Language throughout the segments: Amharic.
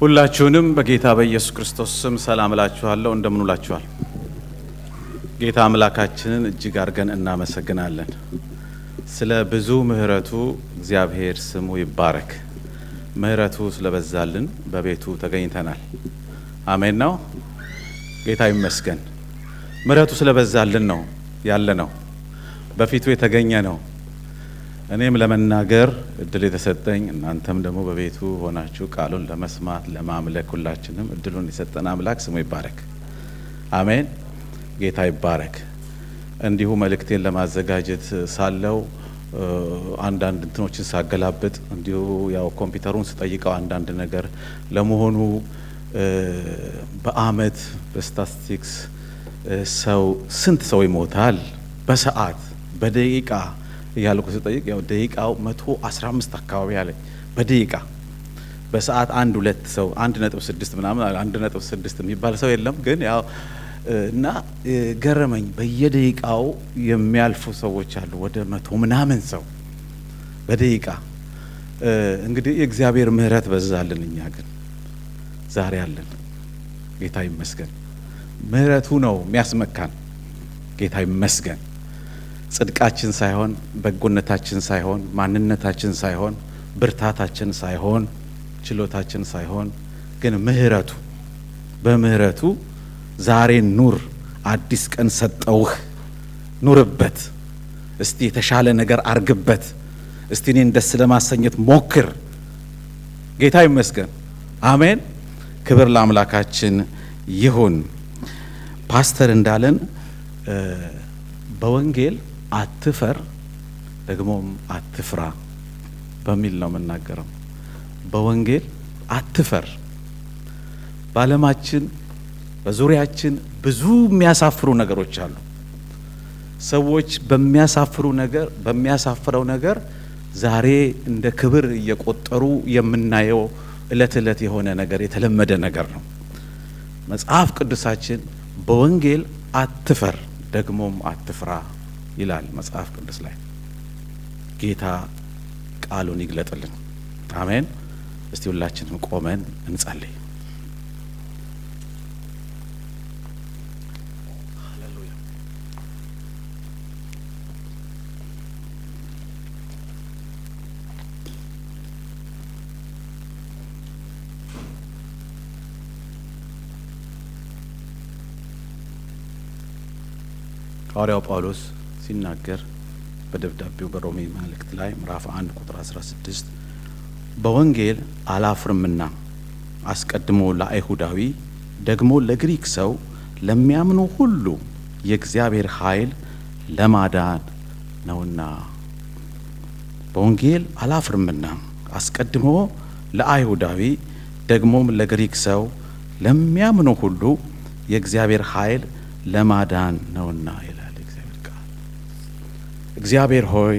ሁላችሁንም በጌታ በኢየሱስ ክርስቶስ ስም ሰላም እላችኋለሁ። እንደምን ውላችኋል? ጌታ አምላካችንን እጅግ አድርገን እናመሰግናለን። ስለ ብዙ ምሕረቱ እግዚአብሔር ስሙ ይባረክ። ምሕረቱ ስለበዛልን በቤቱ ተገኝተናል። አሜን ነው። ጌታ ይመስገን። ምሕረቱ ስለበዛልን ነው ያለ ነው፣ በፊቱ የተገኘ ነው። እኔም ለመናገር እድል የተሰጠኝ እናንተም ደግሞ በቤቱ ሆናችሁ ቃሉን ለመስማት ለማምለክ ሁላችንም እድሉን የሰጠን አምላክ ስሙ ይባረክ። አሜን። ጌታ ይባረክ። እንዲሁ መልእክቴን ለማዘጋጀት ሳለው አንዳንድ እንትኖችን ሳገላብጥ እንዲሁ ያው ኮምፒውተሩን ስጠይቀው አንዳንድ ነገር ለመሆኑ በአመት በስታቲስቲክስ ሰው ስንት ሰው ይሞታል በሰዓት በደቂቃ እያልኩ ስጠይቅ ያው ደቂቃው መቶ አስራ አምስት አካባቢ አለኝ። በደቂቃ በሰዓት አንድ ሁለት ሰው አንድ ነጥብ ስድስት ምናምን አንድ ነጥብ ስድስት የሚባል ሰው የለም ግን ያው እና ገረመኝ። በየደቂቃው የሚያልፉ ሰዎች አሉ ወደ መቶ ምናምን ሰው በደቂቃ እንግዲህ የእግዚአብሔር ምሕረት በዛልን። እኛ ግን ዛሬ አለን። ጌታ ይመስገን። ምሕረቱ ነው የሚያስመካን። ጌታ ይመስገን። ጽድቃችን ሳይሆን በጎነታችን ሳይሆን ማንነታችን ሳይሆን ብርታታችን ሳይሆን ችሎታችን ሳይሆን ግን ምሕረቱ በምሕረቱ ዛሬ ኑር፣ አዲስ ቀን ሰጠውህ፣ ኑርበት። እስቲ የተሻለ ነገር አርግበት። እስቲ እኔን ደስ ለማሰኘት ሞክር። ጌታ ይመስገን። አሜን። ክብር ለአምላካችን ይሁን። ፓስተር እንዳለን በወንጌል አትፈር ደግሞም አትፍራ በሚል ነው የምናገረው። በወንጌል አትፈር። በዓለማችን በዙሪያችን ብዙ የሚያሳፍሩ ነገሮች አሉ። ሰዎች በሚያሳፍሩ ነገር በሚያሳፍረው ነገር ዛሬ እንደ ክብር እየቆጠሩ የምናየው እለት እለት የሆነ ነገር የተለመደ ነገር ነው። መጽሐፍ ቅዱሳችን በወንጌል አትፈር ደግሞም አትፍራ ይላል መጽሐፍ ቅዱስ ላይ። ጌታ ቃሉን ይግለጥልን። አሜን። እስቲ ሁላችንም ቆመን እንጸልይ። ሐዋርያው ጳውሎስ ሲናገር በደብዳቤው በሮሜ መልእክት ላይ ምዕራፍ 1 ቁጥር 16 በወንጌል አላፍርምና አስቀድሞ ለአይሁዳዊ ደግሞ ለግሪክ ሰው ለሚያምኑ ሁሉ የእግዚአብሔር ኃይል ለማዳን ነውና። በወንጌል አላፍርምና አስቀድሞ ለአይሁዳዊ ደግሞም ለግሪክ ሰው ለሚያምኑ ሁሉ የእግዚአብሔር ኃይል ለማዳን ነውና ይላል እግዚአብሔር ቃል። እግዚአብሔር ሆይ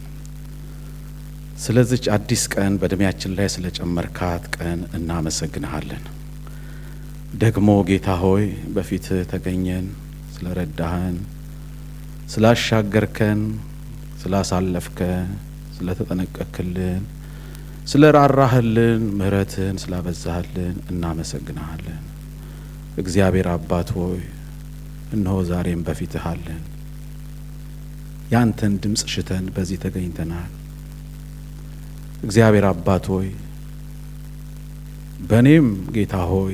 ስለዚች አዲስ ቀን በእድሜያችን ላይ ስለጨመርካት ቀን እናመሰግንሃለን። ደግሞ ጌታ ሆይ በፊትህ ተገኘን፣ ስለረዳህን፣ ስላሻገርከን፣ ስላሳለፍከን፣ ስለተጠነቀክልን፣ ስለ ራራህልን፣ ምሕረትን ስላበዛህልን እናመሰግንሃለን። እግዚአብሔር አባት ሆይ እነሆ ዛሬም በፊትህ አለን። ያንተን ድምፅ ሽተን በዚህ ተገኝተናል። እግዚአብሔር አባት ሆይ በእኔም ጌታ ሆይ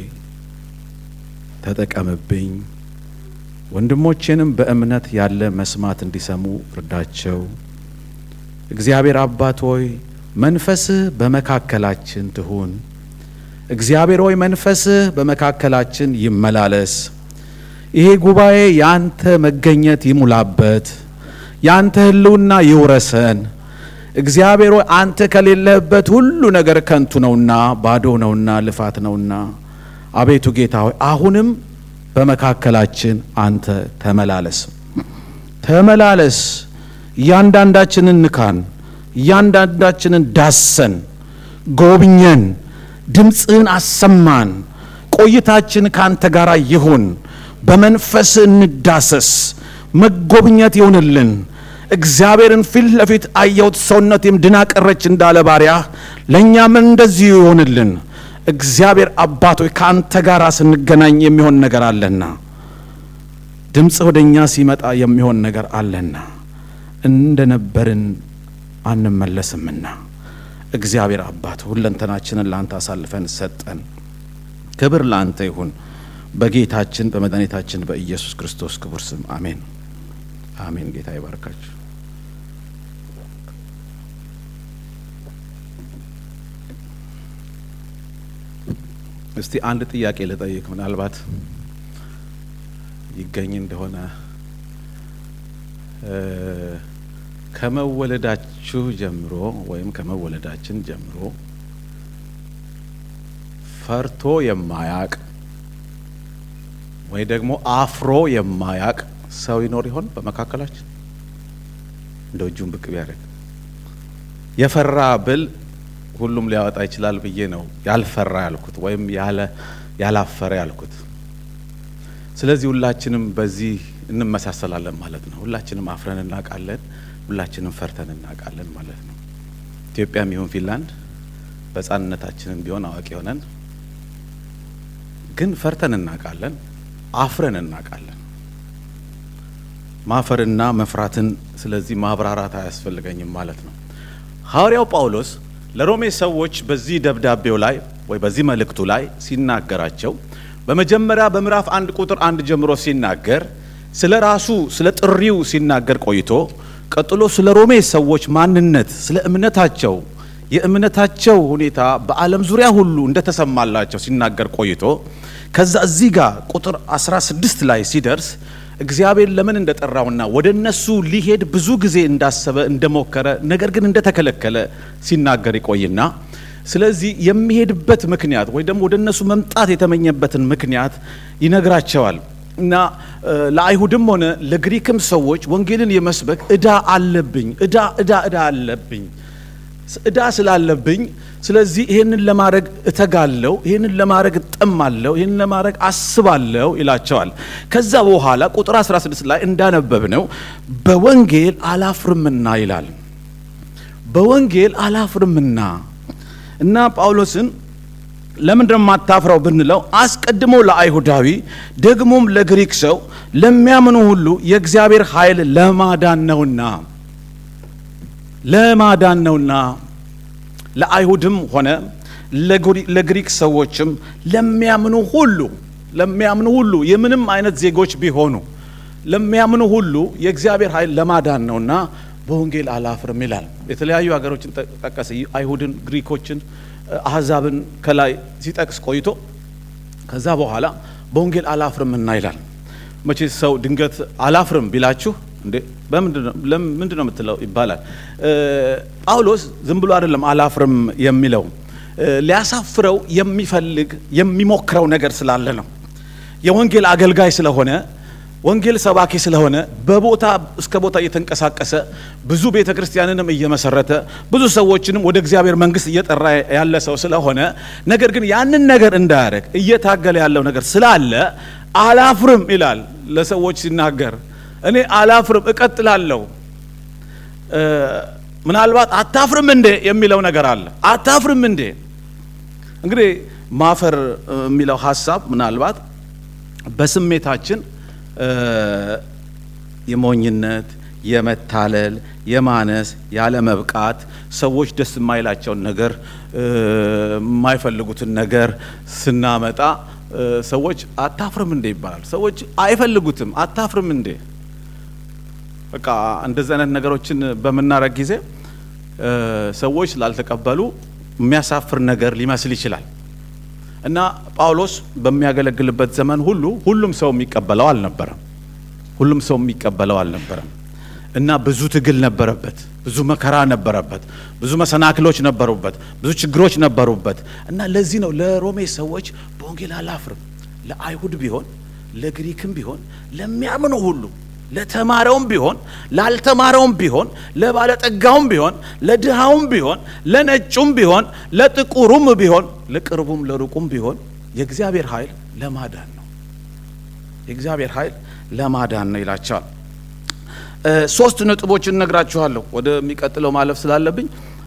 ተጠቀምብኝ፣ ወንድሞቼንም በእምነት ያለ መስማት እንዲሰሙ እርዳቸው። እግዚአብሔር አባት ሆይ መንፈስህ በመካከላችን ትሁን። እግዚአብሔር ሆይ መንፈስህ በመካከላችን ይመላለስ። ይሄ ጉባኤ ያንተ መገኘት ይሙላበት፣ ያንተ ሕልውና ይውረሰን። እግዚአብሔር ሆይ አንተ ከሌለህበት ሁሉ ነገር ከንቱ ነውና ባዶ ነውና ልፋት ነውና፣ አቤቱ ጌታ ሆይ አሁንም በመካከላችን አንተ ተመላለስ፣ ተመላለስ። እያንዳንዳችንን ንካን፣ እያንዳንዳችንን ዳሰን፣ ጎብኘን፣ ድምፅህን አሰማን። ቆይታችን ከአንተ ጋር ይሁን። በመንፈስ እንዳሰስ፣ መጎብኘት ይሁንልን። እግዚአብሔርን ፊት ለፊት አየሁት ሰውነቴም ድና ቀረች እንዳለ ባሪያ ለእኛም እንደዚሁ ይሆንልን። እግዚአብሔር አባት ሆይ ከአንተ ጋር ስንገናኝ የሚሆን ነገር አለና ድምፅ ወደ እኛ ሲመጣ የሚሆን ነገር አለና እንደ ነበርን አንመለስምና እግዚአብሔር አባት ሁለንተናችንን ለአንተ አሳልፈን ሰጠን። ክብር ለአንተ ይሁን በጌታችን በመድኃኒታችን በኢየሱስ ክርስቶስ ክቡር ስም አሜን፣ አሜን። ጌታ ይባርካችሁ። እስቲ አንድ ጥያቄ ልጠይቅ፣ ምናልባት ይገኝ እንደሆነ ከመወለዳችሁ ጀምሮ ወይም ከመወለዳችን ጀምሮ ፈርቶ የማያቅ ወይ ደግሞ አፍሮ የማያቅ ሰው ይኖር ይሆን በመካከላችን? እንደ እጁን ብቅ ቢያደርግ የፈራ ብል ሁሉም ሊያወጣ ይችላል ብዬ ነው ያልፈራ ያልኩት ወይም ያለ ያላፈረ ያልኩት። ስለዚህ ሁላችንም በዚህ እንመሳሰላለን ማለት ነው። ሁላችንም አፍረን እናውቃለን፣ ሁላችንም ፈርተን እናውቃለን ማለት ነው። ኢትዮጵያም ይሁን ፊንላንድ በሕፃንነታችንም ቢሆን አዋቂ ሆነን ግን ፈርተን እናውቃለን፣ አፍረን እናውቃለን። ማፈርና መፍራትን ስለዚህ ማብራራት አያስፈልገኝም ማለት ነው። ሐዋርያው ጳውሎስ ለሮሜ ሰዎች በዚህ ደብዳቤው ላይ ወይ በዚህ መልእክቱ ላይ ሲናገራቸው በመጀመሪያ በምዕራፍ አንድ ቁጥር አንድ ጀምሮ ሲናገር ስለ ራሱ ስለ ጥሪው ሲናገር ቆይቶ ቀጥሎ ስለ ሮሜ ሰዎች ማንነት፣ ስለ እምነታቸው የእምነታቸው ሁኔታ በዓለም ዙሪያ ሁሉ እንደተሰማላቸው ሲናገር ቆይቶ ከዛ እዚህ ጋር ቁጥር 16 ላይ ሲደርስ እግዚአብሔር ለምን እንደጠራውና ወደ እነሱ ሊሄድ ብዙ ጊዜ እንዳሰበ እንደሞከረ ነገር ግን እንደተከለከለ ሲናገር ይቆይና ስለዚህ የሚሄድበት ምክንያት ወይ ደግሞ ወደ እነሱ መምጣት የተመኘበትን ምክንያት ይነግራቸዋል። እና ለአይሁድም ሆነ ለግሪክም ሰዎች ወንጌልን የመስበክ እዳ አለብኝ፣ እዳ እዳ እዳ አለብኝ እዳ ስላለብኝ ስለዚህ ይህንን ለማድረግ እተጋለሁ፣ ይህንን ለማድረግ እጠማለሁ፣ ይህንን ለማድረግ አስባለሁ ይላቸዋል። ከዛ በኋላ ቁጥር 16 ላይ እንዳነበብ ነው በወንጌል አላፍርምና ይላል። በወንጌል አላፍርምና እና ጳውሎስን ለምንድን የማታፍረው ብንለው አስቀድሞ ለአይሁዳዊ ደግሞም ለግሪክ ሰው ለሚያምኑ ሁሉ የእግዚአብሔር ኃይል ለማዳን ነውና ለማዳን ነውና ለአይሁድም ሆነ ለግሪክ ሰዎችም ለሚያምኑ ሁሉ ለሚያምኑ ሁሉ የምንም አይነት ዜጎች ቢሆኑ ለሚያምኑ ሁሉ የእግዚአብሔር ኃይል ለማዳን ነውና በወንጌል አላፍርም ይላል። የተለያዩ ሀገሮችን ጠቀሰ። አይሁድን፣ ግሪኮችን፣ አህዛብን ከላይ ሲጠቅስ ቆይቶ ከዛ በኋላ በወንጌል አላፍርምና ይላል። መቼ ሰው ድንገት አላፍርም ቢላችሁ እንዴ በምንድን ነው የምትለው ይባላል። ጳውሎስ ዝም ብሎ አይደለም አላፍርም የሚለው ሊያሳፍረው የሚፈልግ የሚሞክረው ነገር ስላለ ነው። የወንጌል አገልጋይ ስለሆነ ወንጌል ሰባኪ ስለሆነ በቦታ እስከ ቦታ እየተንቀሳቀሰ ብዙ ቤተ ክርስቲያንንም እየመሰረተ ብዙ ሰዎችንም ወደ እግዚአብሔር መንግሥት እየጠራ ያለ ሰው ስለሆነ ነገር ግን ያንን ነገር እንዳያደርግ እየታገለ ያለው ነገር ስላለ አላፍርም ይላል ለሰዎች ሲናገር እኔ አላፍርም እቀጥላለሁ። ምናልባት አታፍርም እንዴ የሚለው ነገር አለ። አታፍርም እንዴ? እንግዲህ ማፈር የሚለው ሀሳብ ምናልባት በስሜታችን የሞኝነት፣ የመታለል፣ የማነስ፣ ያለ መብቃት ሰዎች ደስ የማይላቸውን ነገር የማይፈልጉትን ነገር ስናመጣ ሰዎች አታፍርም እንዴ ይባላል። ሰዎች አይፈልጉትም። አታፍርም እንዴ በቃ እንደዚህ አይነት ነገሮችን በምናረግ ጊዜ ሰዎች ስላልተቀበሉ የሚያሳፍር ነገር ሊመስል ይችላል እና ጳውሎስ በሚያገለግልበት ዘመን ሁሉ ሁሉም ሰው የሚቀበለው አልነበረም። ሁሉም ሰው የሚቀበለው አልነበረም እና ብዙ ትግል ነበረበት፣ ብዙ መከራ ነበረበት፣ ብዙ መሰናክሎች ነበሩበት፣ ብዙ ችግሮች ነበሩበት እና ለዚህ ነው ለሮሜ ሰዎች በወንጌል አላፍርም ለአይሁድ ቢሆን ለግሪክም ቢሆን ለሚያምኑ ሁሉ ለተማረውም ቢሆን ላልተማረውም ቢሆን ለባለጠጋውም ቢሆን ለድሃውም ቢሆን ለነጩም ቢሆን ለጥቁሩም ቢሆን ለቅርቡም ለሩቁም ቢሆን የእግዚአብሔር ኃይል ለማዳን ነው። የእግዚአብሔር ኃይል ለማዳን ነው ይላቸዋል። ሶስት ነጥቦችን እነግራችኋለሁ ወደሚቀጥለው ማለፍ ስላለብኝ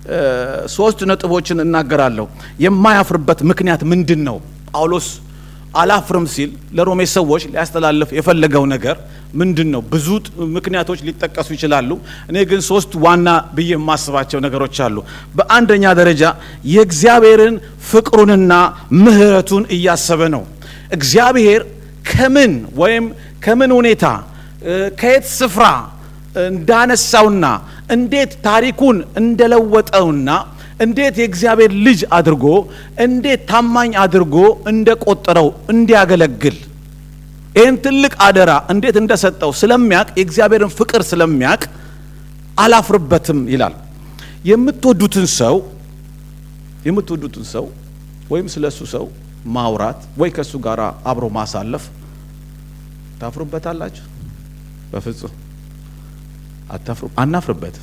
ሶስት ነጥቦችን እናገራለሁ። የማያፍርበት ምክንያት ምንድን ነው? ጳውሎስ አላፍርም ሲል ለሮሜ ሰዎች ሊያስተላልፍ የፈለገው ነገር ምንድን ነው? ብዙ ምክንያቶች ሊጠቀሱ ይችላሉ። እኔ ግን ሶስት ዋና ብዬ የማስባቸው ነገሮች አሉ። በአንደኛ ደረጃ የእግዚአብሔርን ፍቅሩንና ምሕረቱን እያሰበ ነው። እግዚአብሔር ከምን ወይም ከምን ሁኔታ ከየት ስፍራ እንዳነሳውና እንዴት ታሪኩን እንደለወጠውና እንዴት የእግዚአብሔር ልጅ አድርጎ እንዴት ታማኝ አድርጎ እንደቆጠረው እንዲያገለግል ይህን ትልቅ አደራ እንዴት እንደሰጠው ስለሚያቅ የእግዚአብሔርን ፍቅር ስለሚያቅ አላፍርበትም ይላል። የምትወዱትን ሰው የምትወዱትን ሰው ወይም ስለ እሱ ሰው ማውራት ወይ ከእሱ ጋር አብሮ ማሳለፍ ታፍሩበታላችሁ? በፍጹም አታፍሩ። አናፍርበትም።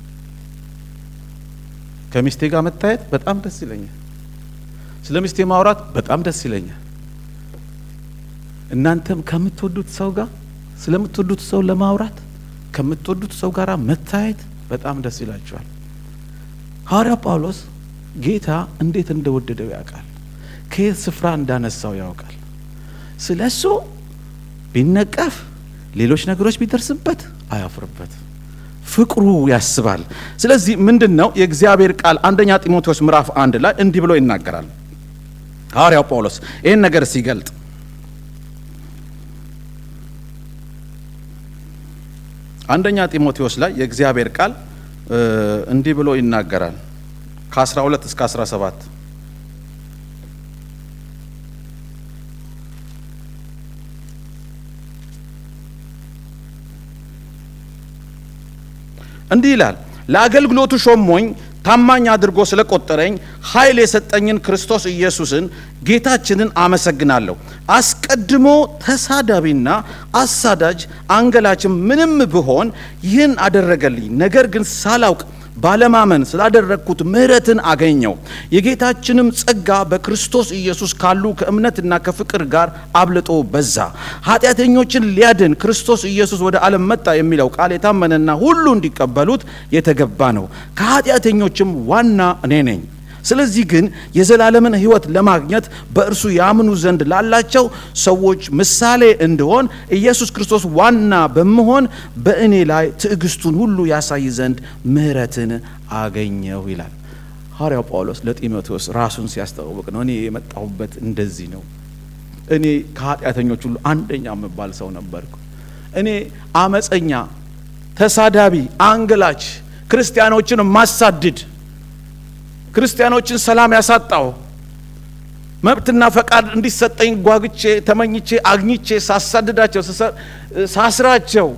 ከሚስቴ ጋር መታየት በጣም ደስ ይለኛል። ስለ ሚስቴ ማውራት በጣም ደስ ይለኛል። እናንተም ከምትወዱት ሰው ጋር ስለምትወዱት ሰው ለማውራት ከምትወዱት ሰው ጋር መታየት በጣም ደስ ይላችኋል። ሐዋርያ ጳውሎስ ጌታ እንዴት እንደወደደው ያውቃል። ከየት ስፍራ እንዳነሳው ያውቃል። ስለ እሱ ቢነቀፍ ሌሎች ነገሮች ቢደርስበት አያፍርበት። ፍቅሩ ያስባል። ስለዚህ ምንድን ነው የእግዚአብሔር ቃል አንደኛ ጢሞቴዎስ ምዕራፍ አንድ ላይ እንዲህ ብሎ ይናገራል። ሐዋርያው ጳውሎስ ይህን ነገር ሲገልጥ አንደኛ ጢሞቴዎስ ላይ የእግዚአብሔር ቃል እንዲህ ብሎ ይናገራል ከ12 እስከ 17 እንዲህ ይላል ለአገልግሎቱ ሾሞኝ ታማኝ አድርጎ ስለቆጠረኝ ኃይል የሰጠኝን ክርስቶስ ኢየሱስን ጌታችንን አመሰግናለሁ። አስቀድሞ ተሳዳቢና አሳዳጅ አንገላችም ምንም ብሆን ይህን አደረገልኝ። ነገር ግን ሳላውቅ ባለማመን ስላደረግኩት ምሕረትን አገኘው። የጌታችንም ጸጋ በክርስቶስ ኢየሱስ ካሉ ከእምነትና ከፍቅር ጋር አብልጦ በዛ። ኃጢአተኞችን ሊያድን ክርስቶስ ኢየሱስ ወደ ዓለም መጣ የሚለው ቃል የታመነና ሁሉ እንዲቀበሉት የተገባ ነው። ከኃጢአተኞችም ዋና እኔ ነኝ። ስለዚህ ግን የዘላለምን ሕይወት ለማግኘት በእርሱ ያምኑ ዘንድ ላላቸው ሰዎች ምሳሌ እንድሆን ኢየሱስ ክርስቶስ ዋና በመሆን በእኔ ላይ ትዕግስቱን ሁሉ ያሳይ ዘንድ ምሕረትን አገኘሁ ይላል ሐዋርያው ጳውሎስ ለጢሞቴዎስ ራሱን ሲያስተዋውቅ ነው። እኔ የመጣሁበት እንደዚህ ነው። እኔ ከኃጢአተኞች ሁሉ አንደኛ የምባል ሰው ነበርኩ። እኔ አመፀኛ፣ ተሳዳቢ፣ አንገላች፣ ክርስቲያኖችን ማሳድድ ክርስቲያኖችን ሰላም ያሳጣው መብትና ፈቃድ እንዲሰጠኝ ጓግቼ ተመኝቼ አግኝቼ ሳሳድዳቸው ሳስራቸው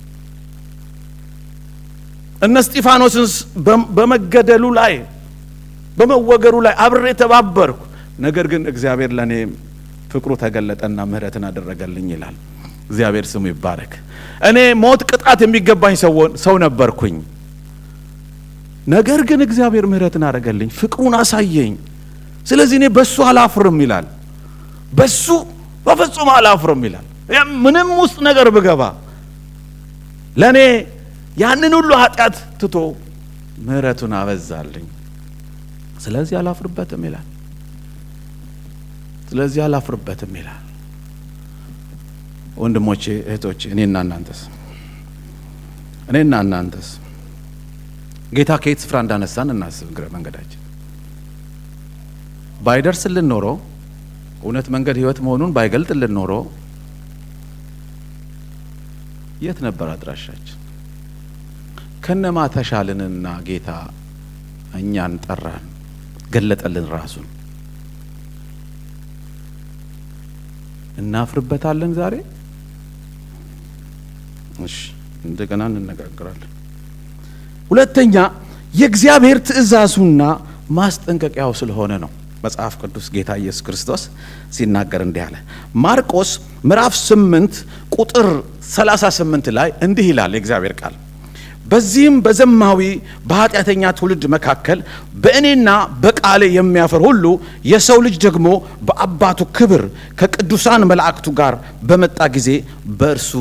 እነ እስጢፋኖስን በመገደሉ ላይ በመወገሩ ላይ አብሬ ተባበርኩ። ነገር ግን እግዚአብሔር ለእኔ ፍቅሩ ተገለጠና ምሕረትን አደረገልኝ ይላል። እግዚአብሔር ስሙ ይባረክ። እኔ ሞት ቅጣት የሚገባኝ ሰው ነበርኩኝ። ነገር ግን እግዚአብሔር ምሕረትን አደረገልኝ፣ ፍቅሩን አሳየኝ። ስለዚህ እኔ በሱ አላፍርም ይላል። በሱ በፍጹም አላፍርም ይላል። ምንም ውስጥ ነገር ብገባ ለእኔ ያንን ሁሉ ኃጢአት ትቶ ምሕረቱን አበዛልኝ። ስለዚህ አላፍርበትም ይላል። ስለዚህ አላፍርበትም ይላል። ወንድሞቼ እህቶቼ፣ እኔና እናንተስ እኔና እናንተስ ጌታ ከየት ስፍራ እንዳነሳን እናስብ። እግረ መንገዳችን ባይደርስልን ኖሮ እውነት መንገድ ሕይወት መሆኑን ባይገልጥልን ኖሮ የት ነበር አድራሻችን? ከነማ ተሻልንና ጌታ እኛን ጠራን፣ ገለጠልን ራሱን። እናፍርበታለን ዛሬ? እሺ እንደገና እንነጋገራለን። ሁለተኛ የእግዚአብሔር ትእዛዙና ማስጠንቀቂያው ስለሆነ ነው። መጽሐፍ ቅዱስ ጌታ ኢየሱስ ክርስቶስ ሲናገር እንዲህ አለ። ማርቆስ ምዕራፍ 8 ቁጥር 38 ላይ እንዲህ ይላል የእግዚአብሔር ቃል በዚህም በዘማዊ በኃጢአተኛ ትውልድ መካከል በእኔና በቃሌ የሚያፍር ሁሉ የሰው ልጅ ደግሞ በአባቱ ክብር ከቅዱሳን መላእክቱ ጋር በመጣ ጊዜ በእርሱ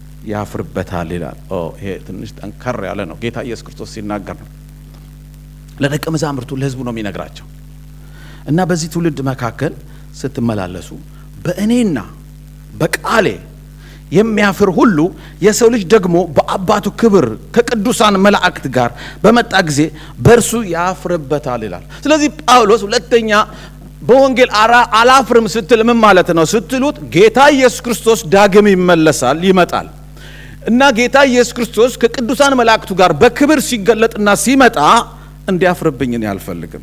ያፍርበታል ይላል። ይሄ ትንሽ ጠንከር ያለ ነው። ጌታ ኢየሱስ ክርስቶስ ሲናገር ነው። ለደቀ መዛሙርቱ ለሕዝቡ ነው የሚነግራቸው። እና በዚህ ትውልድ መካከል ስትመላለሱ በእኔና በቃሌ የሚያፍር ሁሉ የሰው ልጅ ደግሞ በአባቱ ክብር ከቅዱሳን መላእክት ጋር በመጣ ጊዜ በእርሱ ያፍርበታል ይላል። ስለዚህ ጳውሎስ ሁለተኛ በወንጌል አራ አላፍርም ስትል ምን ማለት ነው ስትሉት ጌታ ኢየሱስ ክርስቶስ ዳግም ይመለሳል ይመጣል እና ጌታ ኢየሱስ ክርስቶስ ከቅዱሳን መላእክቱ ጋር በክብር ሲገለጥና ሲመጣ እንዲያፍርብኝ እኔ አልፈልግም።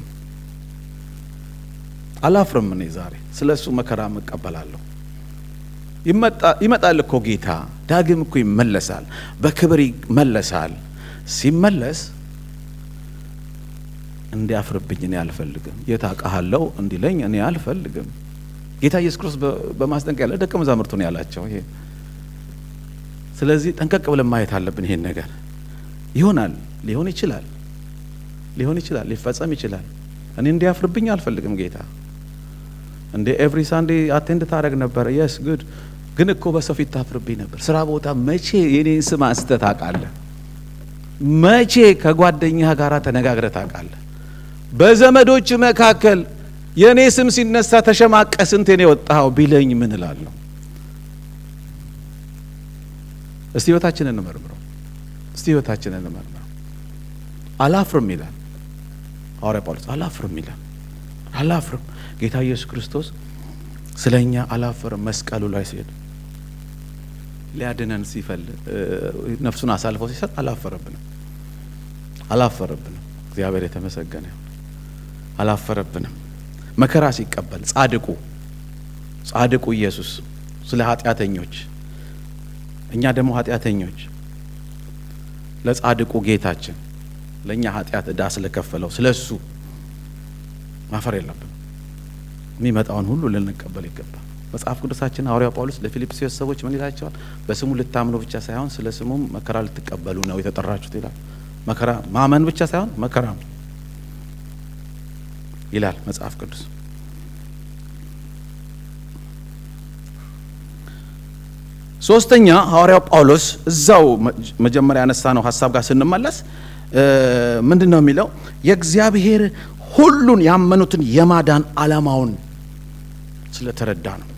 አላፍርም። እኔ ዛሬ ስለ እሱ መከራ እቀበላለሁ። ይመጣል እኮ ጌታ ዳግም እኮ ይመለሳል፣ በክብር ይመለሳል። ሲመለስ እንዲያፍርብኝ እኔ አልፈልግም። የት አውቃሃለሁ እንዲለኝ እኔ አልፈልግም። ጌታ ኢየሱስ ክርስቶስ በማስጠንቀቅ ያለ ደቀ መዛሙርቱ ነው ያላቸው ይሄ። ስለዚህ ጠንቀቅ ብለን ማየት አለብን። ይሄን ነገር ይሆናል፣ ሊሆን ይችላል፣ ሊሆን ይችላል፣ ሊፈጸም ይችላል። እኔ እንዲያፍርብኝ አልፈልግም ጌታ እንደ ኤቭሪ ሳንዴ አቴንድ ታደረግ ነበረ። የስ ጉድ ግን እኮ በሰው ፊት ታፍርብኝ ነበር። ስራ ቦታ መቼ የኔን ስም አንስተህ ታውቃለህ? መቼ ከጓደኛህ ጋር ተነጋግረህ ታውቃለህ? በዘመዶች መካከል የእኔ ስም ሲነሳ ተሸማቀ ስንት ኔ የወጣኸው ቢለኝ ምን እላለሁ? እስቲ ህይወታችንን እንመርምረው። እስቲ ህይወታችንን እንመርምረው። አላፍርም ይላል ሐዋርያ ጳውሎስ። አላፍርም ይላል። አላፍርም ጌታ ኢየሱስ ክርስቶስ ስለ እኛ አላፈርም። መስቀሉ ላይ ሲሄድ ሊያድነን ሲፈልግ ነፍሱን አሳልፎ ሲሰጥ አላፈረብንም፣ አላፈረብንም። እግዚአብሔር የተመሰገነ ይሁን። አላፈረብንም። መከራ ሲቀበል ጻድቁ ጻድቁ ኢየሱስ ስለ ኃጢአተኞች፣ እኛ ደግሞ ኃጢአተኞች ለጻድቁ ጌታችን ለእኛ ኃጢአት ዕዳ ስለከፈለው ስለ እሱ ማፈር የለብን። የሚመጣውን ሁሉ ልንቀበል ይገባል። መጽሐፍ ቅዱሳችን ሐዋርያው ጳውሎስ ለፊልጵስዩስ ሰዎች ምን ይላቸዋል? በስሙ ልታምኑ ብቻ ሳይሆን ስለ ስሙም መከራ ልትቀበሉ ነው የተጠራችሁት ይላል። መከራ ማመን ብቻ ሳይሆን መከራ ይላል መጽሐፍ ቅዱስ። ሶስተኛ ሐዋርያው ጳውሎስ እዛው መጀመሪያ ያነሳ ነው ሀሳብ ጋር ስንመለስ ምንድን ነው የሚለው? የእግዚአብሔር ሁሉን ያመኑትን የማዳን ዓላማውን ስለተረዳ ነው።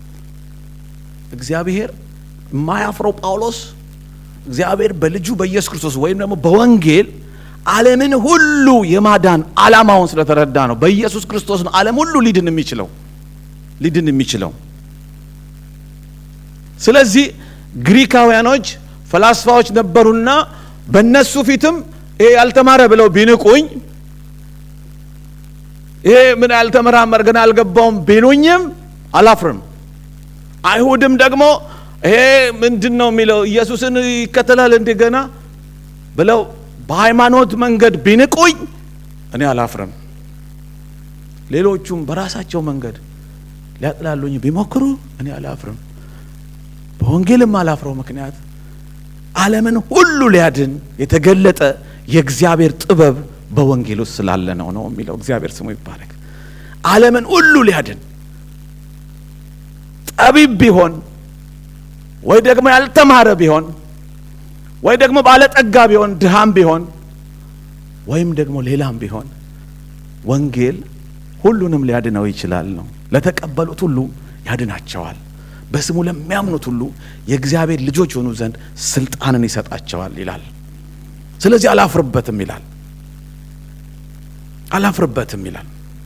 እግዚአብሔር የማያፍረው ጳውሎስ እግዚአብሔር በልጁ በኢየሱስ ክርስቶስ ወይም ደግሞ በወንጌል ዓለምን ሁሉ የማዳን ዓላማውን ስለተረዳ ነው። በኢየሱስ ክርስቶስ ነው ዓለም ሁሉ ሊድን የሚችለው ሊድን የሚችለው። ስለዚህ ግሪካውያኖች ፈላስፋዎች ነበሩና በእነሱ ፊትም ይሄ ያልተማረ ብለው ቢንቁኝ ይሄ ምን ያልተመራመር ገና አልገባውም ቢሉኝም አላፍርም። አይሁድም ደግሞ ይሄ ምንድን ነው የሚለው ኢየሱስን ይከተላል እንደገና ብለው በሃይማኖት መንገድ ቢንቁኝ እኔ አላፍርም። ሌሎቹም በራሳቸው መንገድ ሊያጥላሉኝ ቢሞክሩ እኔ አላፍርም። በወንጌልም አላፍረው። ምክንያት ዓለምን ሁሉ ሊያድን የተገለጠ የእግዚአብሔር ጥበብ በወንጌል ውስጥ ስላለ ነው ነው የሚለው። እግዚአብሔር ስሙ ይባረክ። ዓለምን ሁሉ ሊያድን ጠቢብ ቢሆን ወይ ደግሞ ያልተማረ ቢሆን ወይ ደግሞ ባለጠጋ ቢሆን ድሃም ቢሆን ወይም ደግሞ ሌላም ቢሆን ወንጌል ሁሉንም ሊያድነው ይችላል ነው። ለተቀበሉት ሁሉ ያድናቸዋል። በስሙ ለሚያምኑት ሁሉ የእግዚአብሔር ልጆች የሆኑ ዘንድ ስልጣንን ይሰጣቸዋል ይላል። ስለዚህ አላፍርበትም ይላል አላፍርበትም ይላል።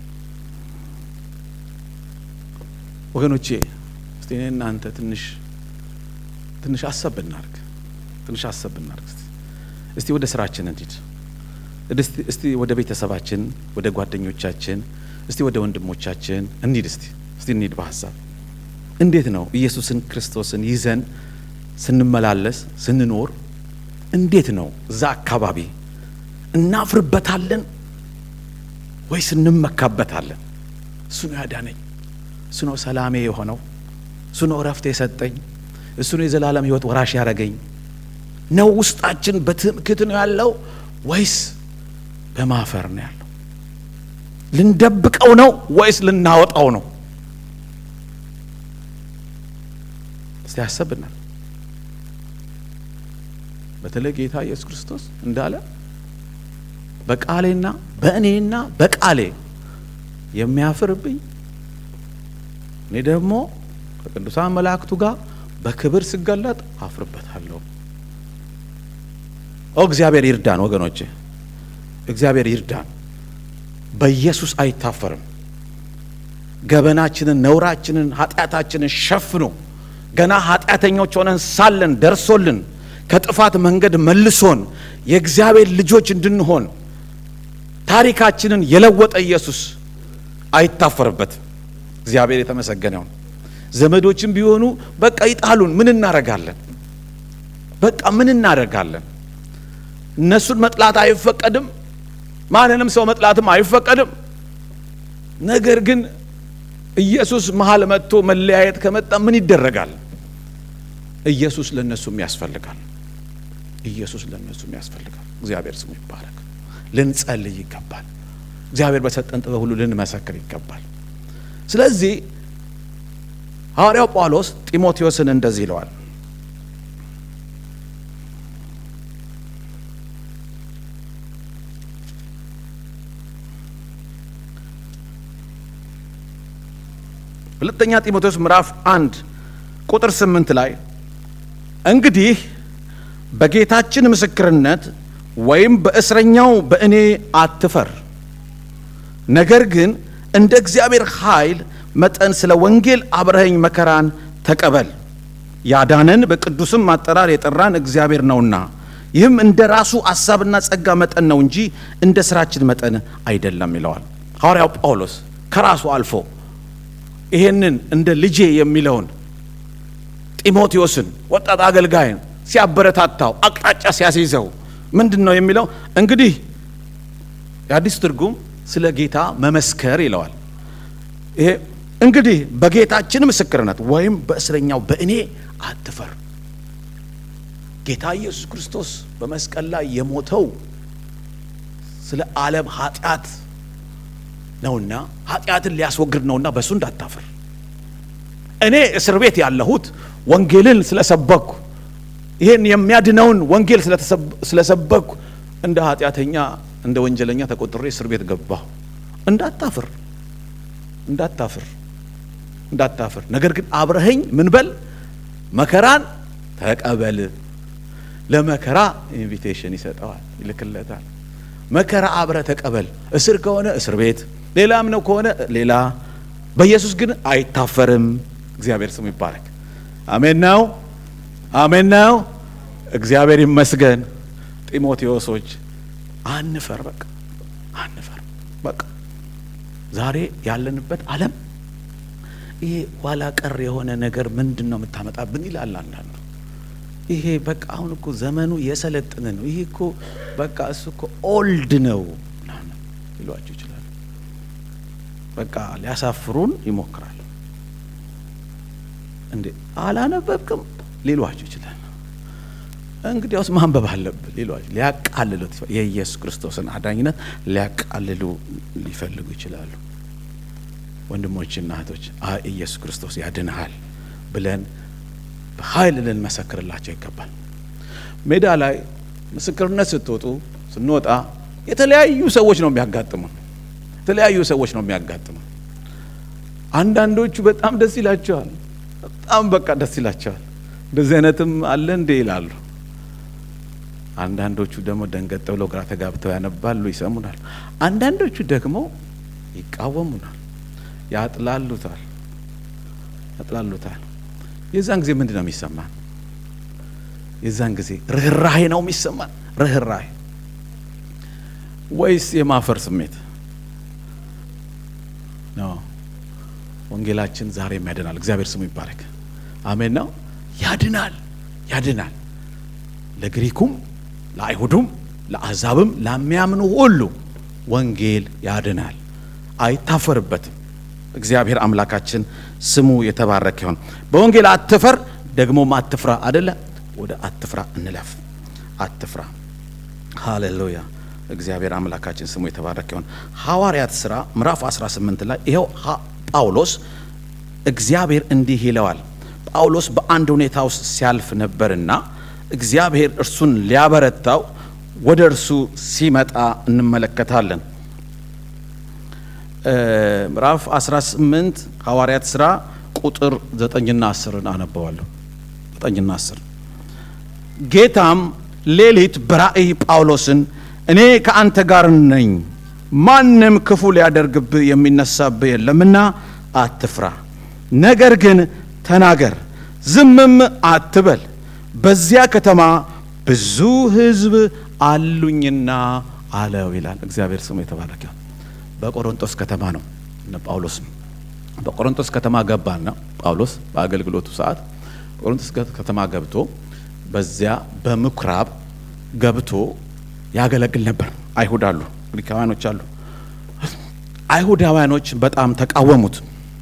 ወገኖቼ እስቲ እኔ እናንተ ትንሽ ትንሽ አሰብ እናርግ፣ ትንሽ አሰብ እናርግ። እስቲ እስቲ ወደ ስራችን እንሂድ። እስቲ ወደ ቤተሰባችን፣ ወደ ጓደኞቻችን፣ እስቲ ወደ ወንድሞቻችን እንሂድ። እስቲ እስቲ እንሂድ በሀሳብ እንዴት ነው ኢየሱስን ክርስቶስን ይዘን ስንመላለስ ስንኖር እንዴት ነው እዛ አካባቢ እናፍርበታለን ወይስ እንመካበታለን? እሱ ነው ያዳነኝ፣ እሱ ነው ሰላሜ የሆነው፣ እሱ ነው እረፍት የሰጠኝ፣ እሱ ነው የዘላለም ሕይወት ወራሽ ያደረገኝ ነው? ውስጣችን በትምክህት ነው ያለው ወይስ በማፈር ነው ያለው? ልንደብቀው ነው ወይስ ልናወጣው ነው? እስቲ ያሰብናል። በተለይ ጌታ ኢየሱስ ክርስቶስ እንዳለ በቃሌና በእኔና በቃሌ የሚያፍርብኝ እኔ ደግሞ ከቅዱሳን መላእክቱ ጋር በክብር ስገለጥ አፍርበታለሁ። ኦ እግዚአብሔር ይርዳን ወገኖቼ፣ እግዚአብሔር ይርዳን። በኢየሱስ አይታፈርም። ገበናችንን፣ ነውራችንን፣ ኃጢአታችንን ሸፍኖ ገና ኃጢአተኞች ሆነን ሳለን ደርሶልን ከጥፋት መንገድ መልሶን የእግዚአብሔር ልጆች እንድንሆን ታሪካችንን የለወጠ ኢየሱስ አይታፈርበትም። እግዚአብሔር የተመሰገነውን ዘመዶችም ቢሆኑ በቃ ይጣሉን፣ ምን እናረጋለን? በቃ ምን እናደርጋለን? እነሱን መጥላት አይፈቀድም። ማንንም ሰው መጥላትም አይፈቀድም። ነገር ግን ኢየሱስ መሀል መጥቶ መለያየት ከመጣ ምን ይደረጋል? ኢየሱስ ለእነሱም ያስፈልጋል። ኢየሱስ ለእነሱም ያስፈልጋል። እግዚአብሔር ስሙ ይባረክ። ልንጸልይ ይገባል። እግዚአብሔር በሰጠን ጥበብ ሁሉ ልንመሰክር ይገባል። ስለዚህ ሐዋርያው ጳውሎስ ጢሞቴዎስን እንደዚህ ይለዋል ሁለተኛ ጢሞቴዎስ ምዕራፍ አንድ ቁጥር ስምንት ላይ እንግዲህ በጌታችን ምስክርነት ወይም በእስረኛው በእኔ አትፈር፣ ነገር ግን እንደ እግዚአብሔር ኃይል መጠን ስለ ወንጌል አብረኸኝ መከራን ተቀበል። ያዳነን በቅዱስም አጠራር የጠራን እግዚአብሔር ነውና፣ ይህም እንደ ራሱ አሳብና ጸጋ መጠን ነው እንጂ እንደ ስራችን መጠን አይደለም ይለዋል ሐዋርያው ጳውሎስ ከራሱ አልፎ ይሄንን እንደ ልጄ የሚለውን ጢሞቴዎስን ወጣት አገልጋይን ሲያበረታታው አቅጣጫ ሲያስይዘው ምንድን ነው የሚለው? እንግዲህ የአዲስ ትርጉም ስለ ጌታ መመስከር ይለዋል። ይሄ እንግዲህ በጌታችን ምስክርነት ወይም በእስረኛው በእኔ አትፈር። ጌታ ኢየሱስ ክርስቶስ በመስቀል ላይ የሞተው ስለ ዓለም ኃጢአት ነውና ኃጢአትን ሊያስወግድ ነውና በእሱ እንዳታፍር። እኔ እስር ቤት ያለሁት ወንጌልን ስለሰበኩ ይህን የሚያድነውን ወንጌል ስለሰበኩ እንደ ኃጢአተኛ እንደ ወንጀለኛ ተቆጥሬ እስር ቤት ገባሁ። እንዳታፍር እንዳታፍር እንዳታፍር። ነገር ግን አብረኸኝ ምን በል መከራን ተቀበል። ለመከራ ኢንቪቴሽን ይሰጠዋል፣ ይልክለታል። መከራ አብረ ተቀበል። እስር ከሆነ እስር ቤት፣ ሌላም ነው ከሆነ ሌላ። በኢየሱስ ግን አይታፈርም። እግዚአብሔር ስሙ ይባረክ። አሜን ነው፣ አሜን ነው። እግዚአብሔር ይመስገን። ጢሞቴዎሶች አንፈር፣ በቃ አንፈር። በቃ ዛሬ ያለንበት ዓለም ይሄ ኋላ ቀር የሆነ ነገር ምንድን ነው የምታመጣብን ይላል አንዳንዱ። ይሄ በቃ አሁን እኮ ዘመኑ የሰለጥን ነው። ይሄ እኮ በቃ እሱ እኮ ኦልድ ነው ምናምን ሊሏቸው ይችላሉ። በቃ ሊያሳፍሩን ይሞክራሉ። እንዴ አላነበብክም ሊሏቸው ይችላል። እንግዲያውስ ማንበብ አለብን ሊሏቸው፣ ሊያቃልሉት የኢየሱስ ክርስቶስን አዳኝነት ሊያቃልሉ ሊፈልጉ ይችላሉ። ወንድሞችና እህቶች ኢየሱስ ክርስቶስ ያድንሃል ብለን በኃይል ልንመሰክርላቸው ይገባል። ሜዳ ላይ ምስክርነት ስትወጡ ስንወጣ የተለያዩ ሰዎች ነው የሚያጋጥሙን። የተለያዩ ሰዎች ነው የሚያጋጥሙን። አንዳንዶቹ በጣም ደስ ይላቸዋል። በጣም በቃ ደስ ይላቸዋል። እንደዚህ አይነትም አለ እንዴ ይላሉ። አንዳንዶቹ ደግሞ ደንገጥ ብለው ግራ ተጋብተው ያነባሉ፣ ይሰሙናል። አንዳንዶቹ ደግሞ ይቃወሙናል፣ ያጥላሉታል ያጥላሉታል። የዛን ጊዜ ምንድን ነው የሚሰማን? የዛን ጊዜ ርኅራሄ ነው የሚሰማን? ርኅራሄ ወይስ የማፈር ስሜት ነው? ወንጌላችን ዛሬም ያድናል። እግዚአብሔር ስሙ ይባረክ። አሜን ነው። ያድናል፣ ያድናል። ለግሪኩም፣ ለአይሁዱም፣ ለአሕዛብም ለሚያምኑ ሁሉ ወንጌል ያድናል፣ አይታፈርበትም። እግዚአብሔር አምላካችን ስሙ የተባረከ ይሁን። በወንጌል አትፈር፣ ደግሞም አትፍራ አደለ? ወደ አትፍራ እንለፍ። አትፍራ። ሃሌሉያ። እግዚአብሔር አምላካችን ስሙ የተባረከ ይሁን። ሐዋርያት ሥራ ምዕራፍ 18 ላይ ይኸው ጳውሎስ እግዚአብሔር እንዲህ ይለዋል። ጳውሎስ በአንድ ሁኔታ ውስጥ ሲያልፍ ነበርና እግዚአብሔር እርሱን ሊያበረታው ወደ እርሱ ሲመጣ እንመለከታለን። ምዕራፍ 18 ሐዋርያት ሥራ ቁጥር ዘጠኝና አስርን አነበዋለሁ። ዘጠኝና አስር ጌታም ሌሊት በራእይ ጳውሎስን እኔ ከአንተ ጋር ነኝ፣ ማንም ክፉ ሊያደርግብህ የሚነሳብህ የለምና አትፍራ፣ ነገር ግን ተናገር፣ ዝምም አትበል፣ በዚያ ከተማ ብዙ ሕዝብ አሉኝና አለው ይላል። እግዚአብሔር ስሙ የተባረከ ይሁን። በቆሮንቶስ ከተማ ነው እነ ጳውሎስም በቆሮንቶስ ከተማ ገባና ጳውሎስ በአገልግሎቱ ሰዓት በቆሮንቶስ ከተማ ገብቶ በዚያ በምኩራብ ገብቶ ያገለግል ነበር። አይሁድ አሉ፣ ግሪካውያኖች አሉ። አይሁዳውያኖች በጣም ተቃወሙት፣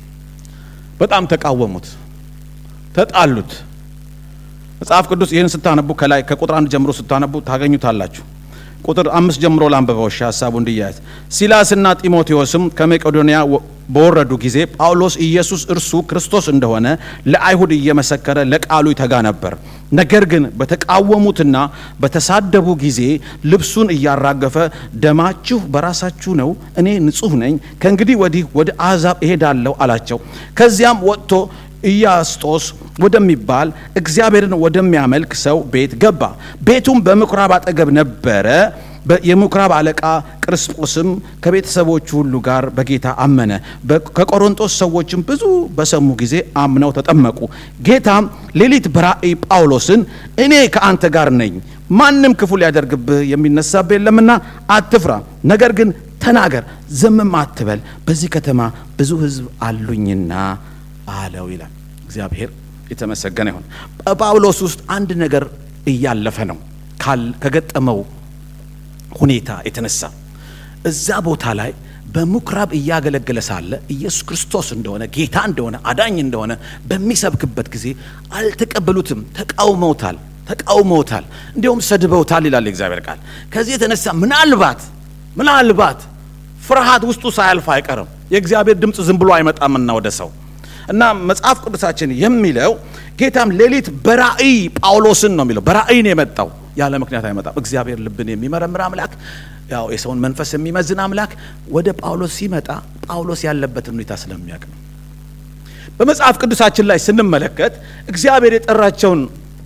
በጣም ተቃወሙት፣ ተጣሉት። መጽሐፍ ቅዱስ ይህን ስታነቡ ከላይ ከቁጥር አንድ ጀምሮ ስታነቡ ታገኙታላችሁ። ቁጥር አምስት ጀምሮ ላንብበው እሺ፣ ሀሳቡ እንዲያያዝ ሲላስና ጢሞቴዎስም ከመቄዶንያ በወረዱ ጊዜ ጳውሎስ ኢየሱስ እርሱ ክርስቶስ እንደሆነ ለአይሁድ እየመሰከረ ለቃሉ ይተጋ ነበር። ነገር ግን በተቃወሙትና በተሳደቡ ጊዜ ልብሱን እያራገፈ ደማችሁ በራሳችሁ ነው፣ እኔ ንጹሕ ነኝ፣ ከእንግዲህ ወዲህ ወደ አሕዛብ እሄዳለሁ አላቸው። ከዚያም ወጥቶ ኢያስጦስ ወደሚባል እግዚአብሔርን ወደሚያመልክ ሰው ቤት ገባ። ቤቱም በምኩራብ አጠገብ ነበረ። የምኩራብ አለቃ ክርስጶስም ከቤተሰቦቹ ሁሉ ጋር በጌታ አመነ። ከቆሮንቶስ ሰዎችም ብዙ በሰሙ ጊዜ አምነው ተጠመቁ። ጌታም ሌሊት በራእይ ጳውሎስን እኔ ከአንተ ጋር ነኝ፣ ማንም ክፉ ሊያደርግብህ የሚነሳብህ የለምና አትፍራ፣ ነገር ግን ተናገር፣ ዝምም አትበል፣ በዚህ ከተማ ብዙ ሕዝብ አሉኝና አለው ይላል። እግዚአብሔር የተመሰገነ ይሁን። በጳውሎስ ውስጥ አንድ ነገር እያለፈ ነው ከገጠመው ሁኔታ የተነሳ እዛ ቦታ ላይ በምኩራብ እያገለገለ ሳለ ኢየሱስ ክርስቶስ እንደሆነ ጌታ እንደሆነ አዳኝ እንደሆነ በሚሰብክበት ጊዜ አልተቀበሉትም፣ ተቃውመውታል ተቃውመውታል፣ እንዲሁም ሰድበውታል ይላል የእግዚአብሔር ቃል። ከዚህ የተነሳ ምናልባት ምናልባት ፍርሃት ውስጡ ሳያልፍ አይቀርም። የእግዚአብሔር ድምፅ ዝም ብሎ አይመጣምና ወደ ሰው እና መጽሐፍ ቅዱሳችን የሚለው ጌታም ሌሊት በራእይ ጳውሎስን ነው የሚለው። በራእይ ነው የመጣው፣ ያለ ምክንያት አይመጣም። እግዚአብሔር ልብን የሚመረምር አምላክ፣ ያው የሰውን መንፈስ የሚመዝን አምላክ ወደ ጳውሎስ ሲመጣ ጳውሎስ ያለበትን ሁኔታ ስለሚያውቅ ነው። በመጽሐፍ ቅዱሳችን ላይ ስንመለከት እግዚአብሔር የጠራቸውን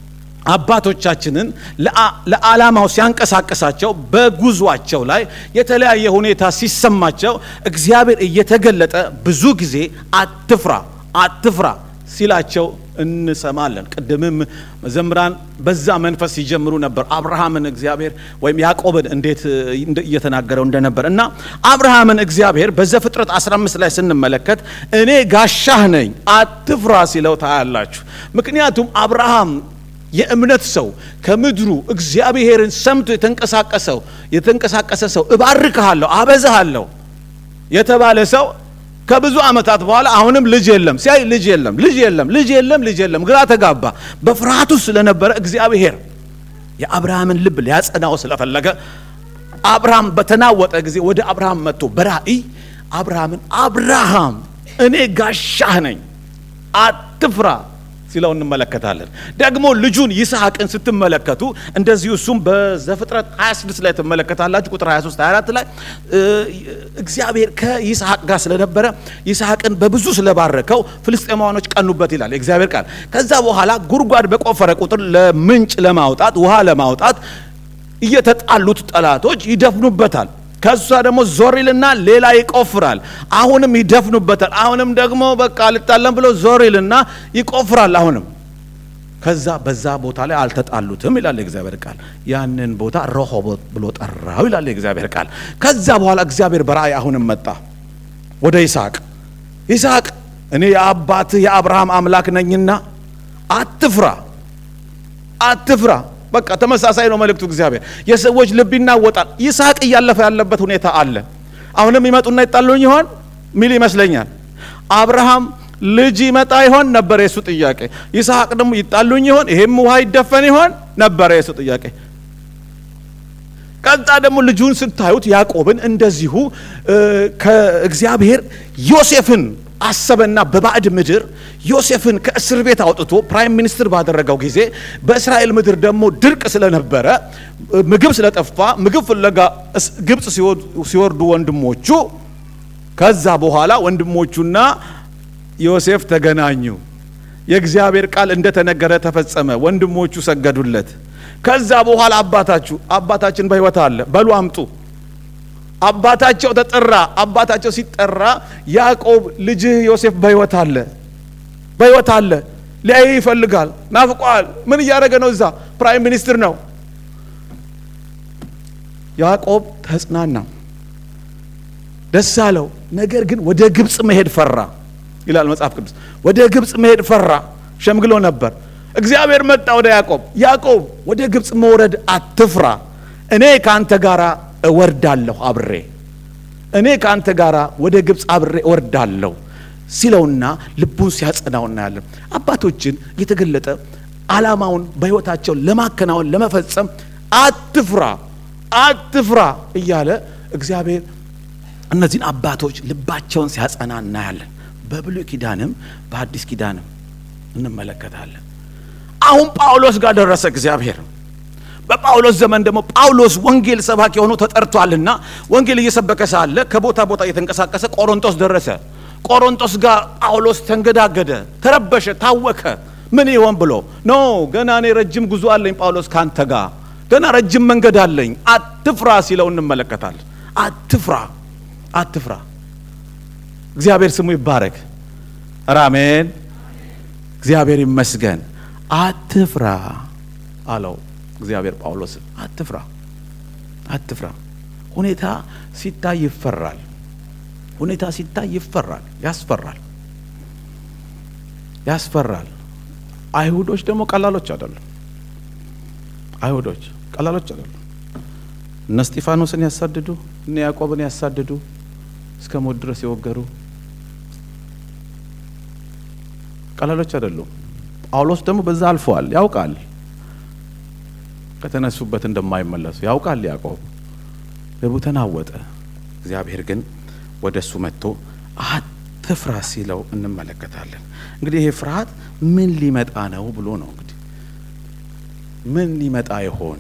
አባቶቻችንን ለዓላማው ሲያንቀሳቀሳቸው በጉዟቸው ላይ የተለያየ ሁኔታ ሲሰማቸው እግዚአብሔር እየተገለጠ ብዙ ጊዜ አትፍራ አትፍራ ሲላቸው እንሰማለን። ቅድምም መዘምራን በዛ መንፈስ ሲጀምሩ ነበር። አብርሃምን እግዚአብሔር ወይም ያዕቆብን እንዴት እየተናገረው እንደነበር እና አብርሃምን እግዚአብሔር በዘፍጥረት 15 ላይ ስንመለከት እኔ ጋሻህ ነኝ አትፍራ ሲለው ታያላችሁ። ምክንያቱም አብርሃም የእምነት ሰው ከምድሩ እግዚአብሔርን ሰምቶ የተንቀሳቀሰው የተንቀሳቀሰ ሰው እባርክሃለሁ፣ አበዛሃለሁ የተባለ ሰው ከብዙ ዓመታት በኋላ አሁንም ልጅ የለም ሲያይ ልጅ የለም ልጅ የለም ልጅ የለም ልጅ የለም፣ ግራ ተጋባ። በፍርሃቱ ስለነበረ እግዚአብሔር የአብርሃምን ልብ ሊያጸናው ስለፈለገ አብርሃም በተናወጠ ጊዜ ወደ አብርሃም መጥቶ በራእይ አብርሃምን አብርሃም እኔ ጋሻህ ነኝ አትፍራ ሲለው እንመለከታለን። ደግሞ ልጁን ይስሐቅን ስትመለከቱ እንደዚሁ እሱም በዘፍጥረት 26 ላይ ትመለከታላችሁ። ቁጥር 23 24 ላይ እግዚአብሔር ከይስሐቅ ጋር ስለነበረ ይስሐቅን በብዙ ስለባረከው ፍልስጤማውያኖች ቀኑበት ይላል የእግዚአብሔር ቃል። ከዛ በኋላ ጉድጓድ በቆፈረ ቁጥር ለምንጭ ለማውጣት ውሃ ለማውጣት እየተጣሉት ጠላቶች ይደፍኑበታል። ከሷ ደግሞ ዞር ይልና ሌላ ይቆፍራል። አሁንም ይደፍኑበታል። አሁንም ደግሞ በቃ ልጣለም ብሎ ዞር ይልና ይቆፍራል። አሁንም ከዛ በዛ ቦታ ላይ አልተጣሉትም ይላል የእግዚአብሔር ቃል። ያንን ቦታ ረሆቦት ብሎ ጠራው ይላል የእግዚአብሔር ቃል። ከዛ በኋላ እግዚአብሔር በራእይ አሁንም መጣ ወደ ይስሐቅ። ይስሐቅ እኔ የአባትህ የአብርሃም አምላክ ነኝና አትፍራ፣ አትፍራ በቃ ተመሳሳይ ነው መልእክቱ። እግዚአብሔር የሰዎች ልብ ይናወጣል። ይስሐቅ እያለፈ ያለበት ሁኔታ አለ። አሁንም ይመጡና ይጣሉኝ ይሆን ሚል ይመስለኛል። አብርሃም ልጅ ይመጣ ይሆን ነበር የሱ ጥያቄ። ይስሐቅ ደግሞ ይጣሉኝ ይሆን ይሄም ውሃ ይደፈን ይሆን ነበረ የሱ ጥያቄ። ከዛ ደግሞ ልጁን ስታዩት ያዕቆብን እንደዚሁ ከእግዚአብሔር ዮሴፍን አሰበና በባዕድ ምድር ዮሴፍን ከእስር ቤት አውጥቶ ፕራይም ሚኒስትር ባደረገው ጊዜ በእስራኤል ምድር ደግሞ ድርቅ ስለነበረ ምግብ ስለጠፋ ምግብ ፍለጋ ግብፅ ሲወርዱ ወንድሞቹ ከዛ በኋላ ወንድሞቹና ዮሴፍ ተገናኙ። የእግዚአብሔር ቃል እንደተነገረ ተፈጸመ። ወንድሞቹ ሰገዱለት። ከዛ በኋላ አባታችሁ አባታችን በሕይወት አለ በሉ አምጡ። አባታቸው ተጠራ። አባታቸው ሲጠራ ያዕቆብ ልጅህ ዮሴፍ በሕይወት አለ በሕይወት አለ፣ ሊያይ ይፈልጋል፣ ናፍቋል። ምን እያደረገ ነው? እዛ ፕራይም ሚኒስትር ነው። ያዕቆብ ተጽናና፣ ደስ አለው። ነገር ግን ወደ ግብፅ መሄድ ፈራ ይላል መጽሐፍ ቅዱስ። ወደ ግብፅ መሄድ ፈራ፣ ሸምግሎ ነበር። እግዚአብሔር መጣ ወደ ያዕቆብ፣ ያዕቆብ ወደ ግብፅ መውረድ አትፍራ፣ እኔ ከአንተ ጋር እወርዳለሁ አብሬ እኔ ከአንተ ጋር ወደ ግብፅ አብሬ እወርዳለሁ ሲለውና ልቡን ሲያጸናው እናያለን። አባቶችን የተገለጠ ዓላማውን በሕይወታቸው ለማከናወን ለመፈጸም አትፍራ አትፍራ እያለ እግዚአብሔር እነዚህን አባቶች ልባቸውን ሲያጸና እናያለን። በብሉይ ኪዳንም በአዲስ ኪዳንም እንመለከታለን። አሁን ጳውሎስ ጋር ደረሰ እግዚአብሔር። በጳውሎስ ዘመን ደግሞ ጳውሎስ ወንጌል ሰባኪ ሆኖ ተጠርቷልና ወንጌል እየሰበከ ሳለ ከቦታ ቦታ እየተንቀሳቀሰ ቆሮንቶስ ደረሰ። ቆሮንቶስ ጋር ጳውሎስ ተንገዳገደ፣ ተረበሸ፣ ታወከ። ምን ይሆን ብሎ ኖ ገና እኔ ረጅም ጉዞ አለኝ ጳውሎስ ካንተ ጋር ገና ረጅም መንገድ አለኝ፣ አትፍራ ሲለው እንመለከታለን። አትፍራ አትፍራ። እግዚአብሔር ስሙ ይባረክ። ኧረ አሜን። እግዚአብሔር ይመስገን። አትፍራ አለው እግዚአብሔር ጳውሎስን። አትፍራ አትፍራ። ሁኔታ ሲታይ ይፈራል። ሁኔታ ሲታይ ይፈራል፣ ያስፈራል፣ ያስፈራል። አይሁዶች ደግሞ ቀላሎች አይደሉም። አይሁዶች ቀላሎች አይደሉም። እነ እስጢፋኖስን ያሳድዱ፣ እነ ያዕቆብን ያሳድዱ፣ እስከ ሞት ድረስ የወገሩ ቀላሎች አይደሉም። ጳውሎስ ደግሞ በዛ አልፈዋል፣ ያውቃል ከተነሱበት እንደማይመለሱ ያውቃል። ያዕቆብ ልቡ ተናወጠ። እግዚአብሔር ግን ወደ እሱ መጥቶ አትፍራ ሲለው እንመለከታለን። እንግዲህ ይሄ ፍርሃት ምን ሊመጣ ነው ብሎ ነው እንግዲህ ምን ሊመጣ ይሆን?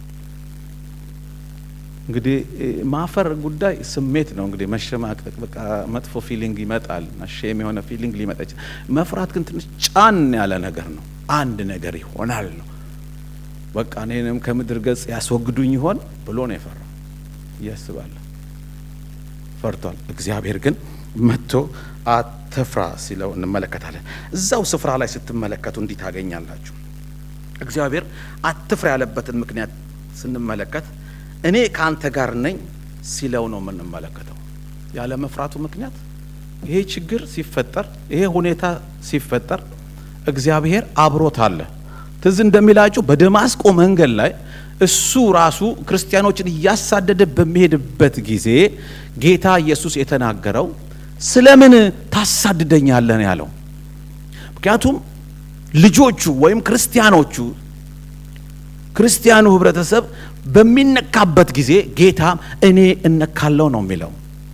እንግዲህ ማፈር ጉዳይ ስሜት ነው። እንግዲህ መሸማቀቅ፣ በቃ መጥፎ ፊሊንግ ይመጣል፣ ሼም የሆነ ፊሊንግ ሊመጣ ይችላል። መፍራት ግን ትንሽ ጫን ያለ ነገር ነው። አንድ ነገር ይሆናል ነው በቃ እኔንም ከምድር ገጽ ያስወግዱኝ ይሆን ብሎ ነው የፈራው እያስባለሁ ፈርቷል። እግዚአብሔር ግን መጥቶ አትፍራ ሲለው እንመለከታለን። እዛው ስፍራ ላይ ስትመለከቱ እንዲህ ታገኛላችሁ። እግዚአብሔር አትፍራ ያለበትን ምክንያት ስንመለከት እኔ ከአንተ ጋር ነኝ ሲለው ነው የምንመለከተው። ያለ መፍራቱ ምክንያት ይሄ ችግር ሲፈጠር፣ ይሄ ሁኔታ ሲፈጠር እግዚአብሔር አብሮት አለ። ትዝ እንደሚላችሁ በደማስቆ መንገድ ላይ እሱ ራሱ ክርስቲያኖችን እያሳደደ በሚሄድበት ጊዜ ጌታ ኢየሱስ የተናገረው ስለምን ታሳድደኛለህ ነው ያለው። ምክንያቱም ልጆቹ ወይም ክርስቲያኖቹ ክርስቲያኑ ህብረተሰብ በሚነካበት ጊዜ ጌታ እኔ እነካለው ነው የሚለው።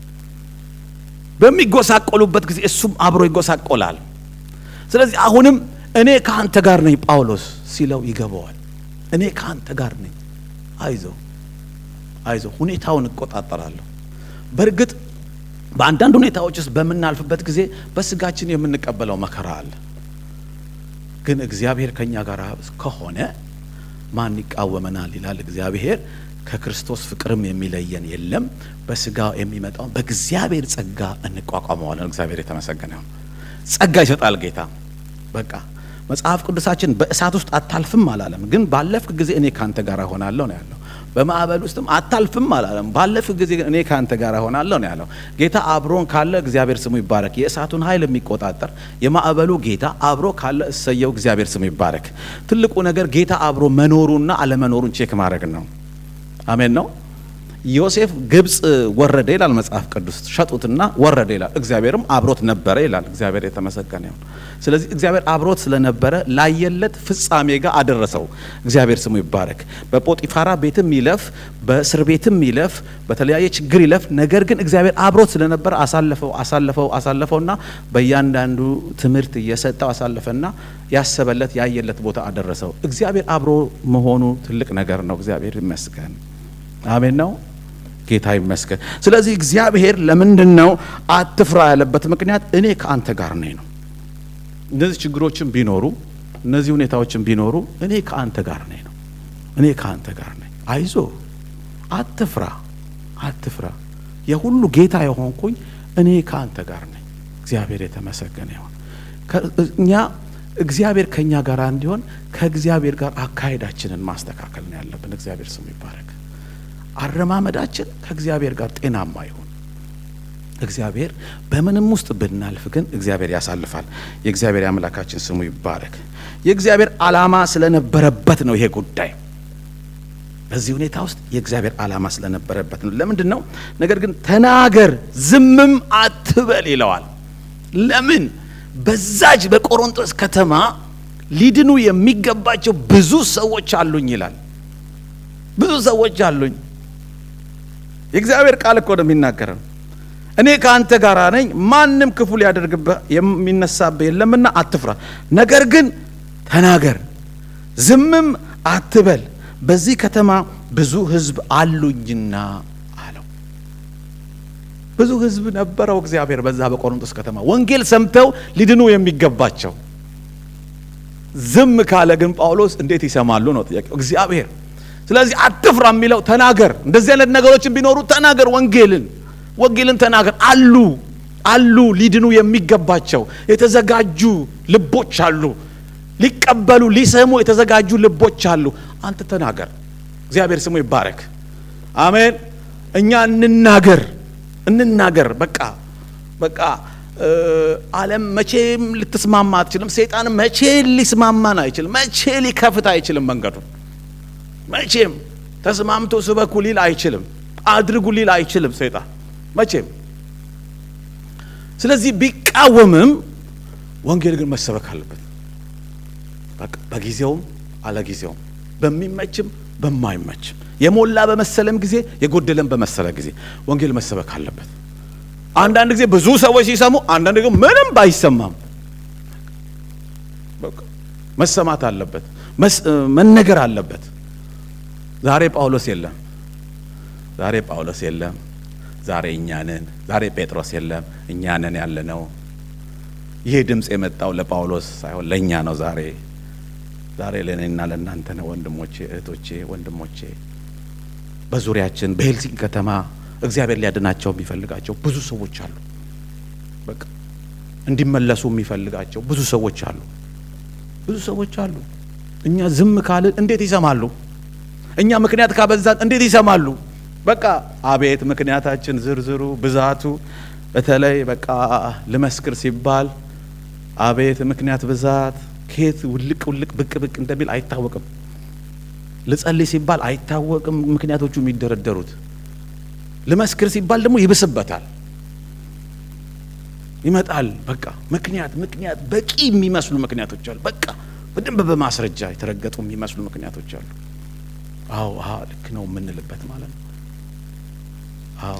በሚጎሳቆሉበት ጊዜ እሱም አብሮ ይጎሳቆላል። ስለዚህ አሁንም እኔ ከአንተ ጋር ነኝ ጳውሎስ ሲለው ይገባዋል። እኔ ከአንተ ጋር ነኝ፣ አይዞ አይዞ፣ ሁኔታውን እቆጣጠራለሁ። በእርግጥ በአንዳንድ ሁኔታዎች ውስጥ በምናልፍበት ጊዜ በስጋችን የምንቀበለው መከራ አለ። ግን እግዚአብሔር ከእኛ ጋር ከሆነ ማን ይቃወመናል ይላል እግዚአብሔር። ከክርስቶስ ፍቅርም የሚለየን የለም። በስጋ የሚመጣውን በእግዚአብሔር ጸጋ እንቋቋመዋለን። እግዚአብሔር የተመሰገነ ይሁን። ጸጋ ይሰጣል ጌታ። በቃ መጽሐፍ ቅዱሳችን በእሳት ውስጥ አታልፍም አላለም፣ ግን ባለፍክ ጊዜ እኔ ካንተ ጋር እሆናለሁ ነው ያለው። በማዕበል ውስጥም አታልፍም አላለም፣ ባለፍክ ጊዜ እኔ ካንተ ጋር እሆናለሁ ነው ያለው። ጌታ አብሮን ካለ እግዚአብሔር ስሙ ይባረክ። የእሳቱን ኃይል የሚቆጣጠር የማዕበሉ ጌታ አብሮ ካለ እሰየው፣ እግዚአብሔር ስሙ ይባረክ። ትልቁ ነገር ጌታ አብሮ መኖሩና አለመኖሩን ቼክ ማድረግ ነው። አሜን ነው። ዮሴፍ ግብፅ ወረደ ይላል መጽሐፍ ቅዱስ። ሸጡትና ወረደ ይላል። እግዚአብሔርም አብሮት ነበረ ይላል። እግዚአብሔር የተመሰገነ ይሁን። ስለዚህ እግዚአብሔር አብሮት ስለነበረ ላየለት ፍጻሜ ጋር አደረሰው። እግዚአብሔር ስሙ ይባረክ። በጶጢፋራ ቤትም ይለፍ፣ በእስር ቤትም ይለፍ፣ በተለያየ ችግር ይለፍ፣ ነገር ግን እግዚአብሔር አብሮት ስለነበረ አሳለፈው አሳለፈው አሳለፈውና በእያንዳንዱ ትምህርት እየሰጠው አሳለፈና ያሰበለት ያየለት ቦታ አደረሰው። እግዚአብሔር አብሮ መሆኑ ትልቅ ነገር ነው። እግዚአብሔር ይመስገን። አሜን ነው። ጌታ ይመስገን። ስለዚህ እግዚአብሔር ለምንድን ነው አትፍራ ያለበት ምክንያት እኔ ከአንተ ጋር ነኝ ነው። እነዚህ ችግሮችን ቢኖሩ እነዚህ ሁኔታዎችን ቢኖሩ እኔ ከአንተ ጋር ነኝ ነው። እኔ ከአንተ ጋር ነኝ። አይዞ አትፍራ፣ አትፍራ። የሁሉ ጌታ የሆንኩኝ እኔ ከአንተ ጋር ነኝ። እግዚአብሔር የተመሰገነ ይሁን። እኛ እግዚአብሔር ከእኛ ጋር እንዲሆን ከእግዚአብሔር ጋር አካሄዳችንን ማስተካከል ነው ያለብን። እግዚአብሔር ስሙ ይባረክ። አረማመዳችን ከእግዚአብሔር ጋር ጤናማ ይሁን። እግዚአብሔር በምንም ውስጥ ብናልፍ ግን እግዚአብሔር ያሳልፋል። የእግዚአብሔር አምላካችን ስሙ ይባረክ። የእግዚአብሔር ዓላማ ስለነበረበት ነው ይሄ ጉዳይ። በዚህ ሁኔታ ውስጥ የእግዚአብሔር ዓላማ ስለነበረበት ነው። ለምንድን ነው? ነገር ግን ተናገር፣ ዝምም አትበል ይለዋል። ለምን? በዛች በቆሮንቶስ ከተማ ሊድኑ የሚገባቸው ብዙ ሰዎች አሉኝ ይላል። ብዙ ሰዎች አሉኝ። የእግዚአብሔር ቃል እኮ ነው የሚናገረው። እኔ ከአንተ ጋር ነኝ፣ ማንም ክፉ ሊያደርግብህ የሚነሳብህ የለምና አትፍራ። ነገር ግን ተናገር፣ ዝምም አትበል፣ በዚህ ከተማ ብዙ ሕዝብ አሉኝና አለው። ብዙ ሕዝብ ነበረው እግዚአብሔር በዛ በቆሮንቶስ ከተማ ወንጌል ሰምተው ሊድኑ የሚገባቸው። ዝም ካለ ግን ጳውሎስ እንዴት ይሰማሉ ነው ጥያቄው። እግዚአብሔር ስለዚህ አትፍራ የሚለው ተናገር። እንደዚህ አይነት ነገሮችን ቢኖሩ ተናገር፣ ወንጌልን ወንጌልን ተናገር። አሉ አሉ ሊድኑ የሚገባቸው የተዘጋጁ ልቦች አሉ። ሊቀበሉ ሊሰሙ የተዘጋጁ ልቦች አሉ። አንተ ተናገር። እግዚአብሔር ስሙ ይባረክ። አሜን። እኛ እንናገር እንናገር። በቃ በቃ ዓለም መቼም ልትስማማ አትችልም። ሰይጣን መቼ ሊስማማን አይችልም። መቼ ሊከፍት አይችልም መንገዱን መቼም ተስማምቶ ስበኩ ሊል አይችልም። አድርጉ ሊል አይችልም ሰይጣን መቼም። ስለዚህ ቢቃወምም ወንጌል ግን መሰበክ አለበት። በቃ በጊዜውም አለጊዜውም፣ በሚመችም በማይመችም፣ የሞላ በመሰለም ጊዜ የጎደለም በመሰለ ጊዜ ወንጌል መሰበክ አለበት። አንዳንድ ጊዜ ብዙ ሰዎች ሲሰሙ፣ አንዳንድ ጊዜ ምንም ባይሰማም በቃ መሰማት አለበት፣ መነገር አለበት። ዛሬ ጳውሎስ የለም። ዛሬ ጳውሎስ የለም። ዛሬ እኛ ነን። ዛሬ ጴጥሮስ የለም። እኛ ነን ያለ ነው። ይህ ድምፅ የመጣው ለጳውሎስ ሳይሆን ለእኛ ነው። ዛሬ ዛሬ ለእኔና ለእናንተ ነው። ወንድሞቼ፣ እህቶቼ፣ ወንድሞቼ በዙሪያችን በሄልሲንኪ ከተማ እግዚአብሔር ሊያድናቸው የሚፈልጋቸው ብዙ ሰዎች አሉ። በቃ እንዲመለሱ የሚፈልጋቸው ብዙ ሰዎች አሉ። ብዙ ሰዎች አሉ። እኛ ዝም ካልን እንዴት ይሰማሉ? እኛ ምክንያት ካበዛን እንዴት ይሰማሉ? በቃ አቤት ምክንያታችን ዝርዝሩ ብዛቱ፣ በተለይ በቃ ልመስክር ሲባል አቤት ምክንያት ብዛት ከየት ውልቅ ውልቅ ብቅ ብቅ እንደሚል አይታወቅም። ልጸልይ ሲባል አይታወቅም ምክንያቶቹ የሚደረደሩት። ልመስክር ሲባል ደግሞ ይብስበታል፣ ይመጣል። በቃ ምክንያት ምክንያት በቂ የሚመስሉ ምክንያቶች አሉ። በቃ በደንብ በማስረጃ የተረገጡ የሚመስሉ ምክንያቶች አሉ። አዎ አዎ ልክ ነው የምንልበት ማለት ነው። አዎ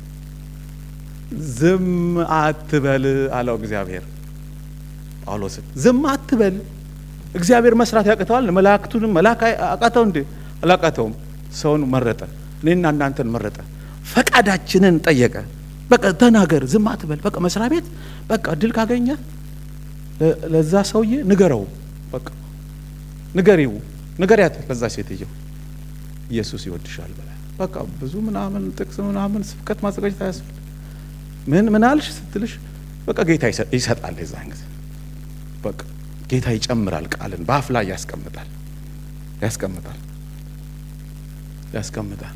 ዝም አትበል አለው እግዚአብሔር ጳውሎስን። ዝም አትበል። እግዚአብሔር መስራት ያቅተዋል? መላእክቱንም መላክ አቃተው እንዴ? አላቃተውም። ሰውን መረጠ፣ እኔና እናንተን መረጠ። ፈቃዳችንን ጠየቀ። በቃ ተናገር፣ ዝም አትበል። በቃ መስሪያ ቤት በቃ እድል ካገኘ ለዛ ሰውዬ ንገረው። በቃ ንገሪው፣ ንገሪያት ለዛ ሴትየው ኢየሱስ ይወድሻል በላ። በቃ ብዙ ምናምን ጥቅስ ምናምን ስብከት ማዘጋጀት አያስፈልግ። ምን ምን አልሽ ስትልሽ በቃ ጌታ ይሰጣል። የዛን ጊዜ በቃ ጌታ ይጨምራል፣ ቃልን በአፍ ላይ ያስቀምጣል፣ ያስቀምጣል፣ ያስቀምጣል።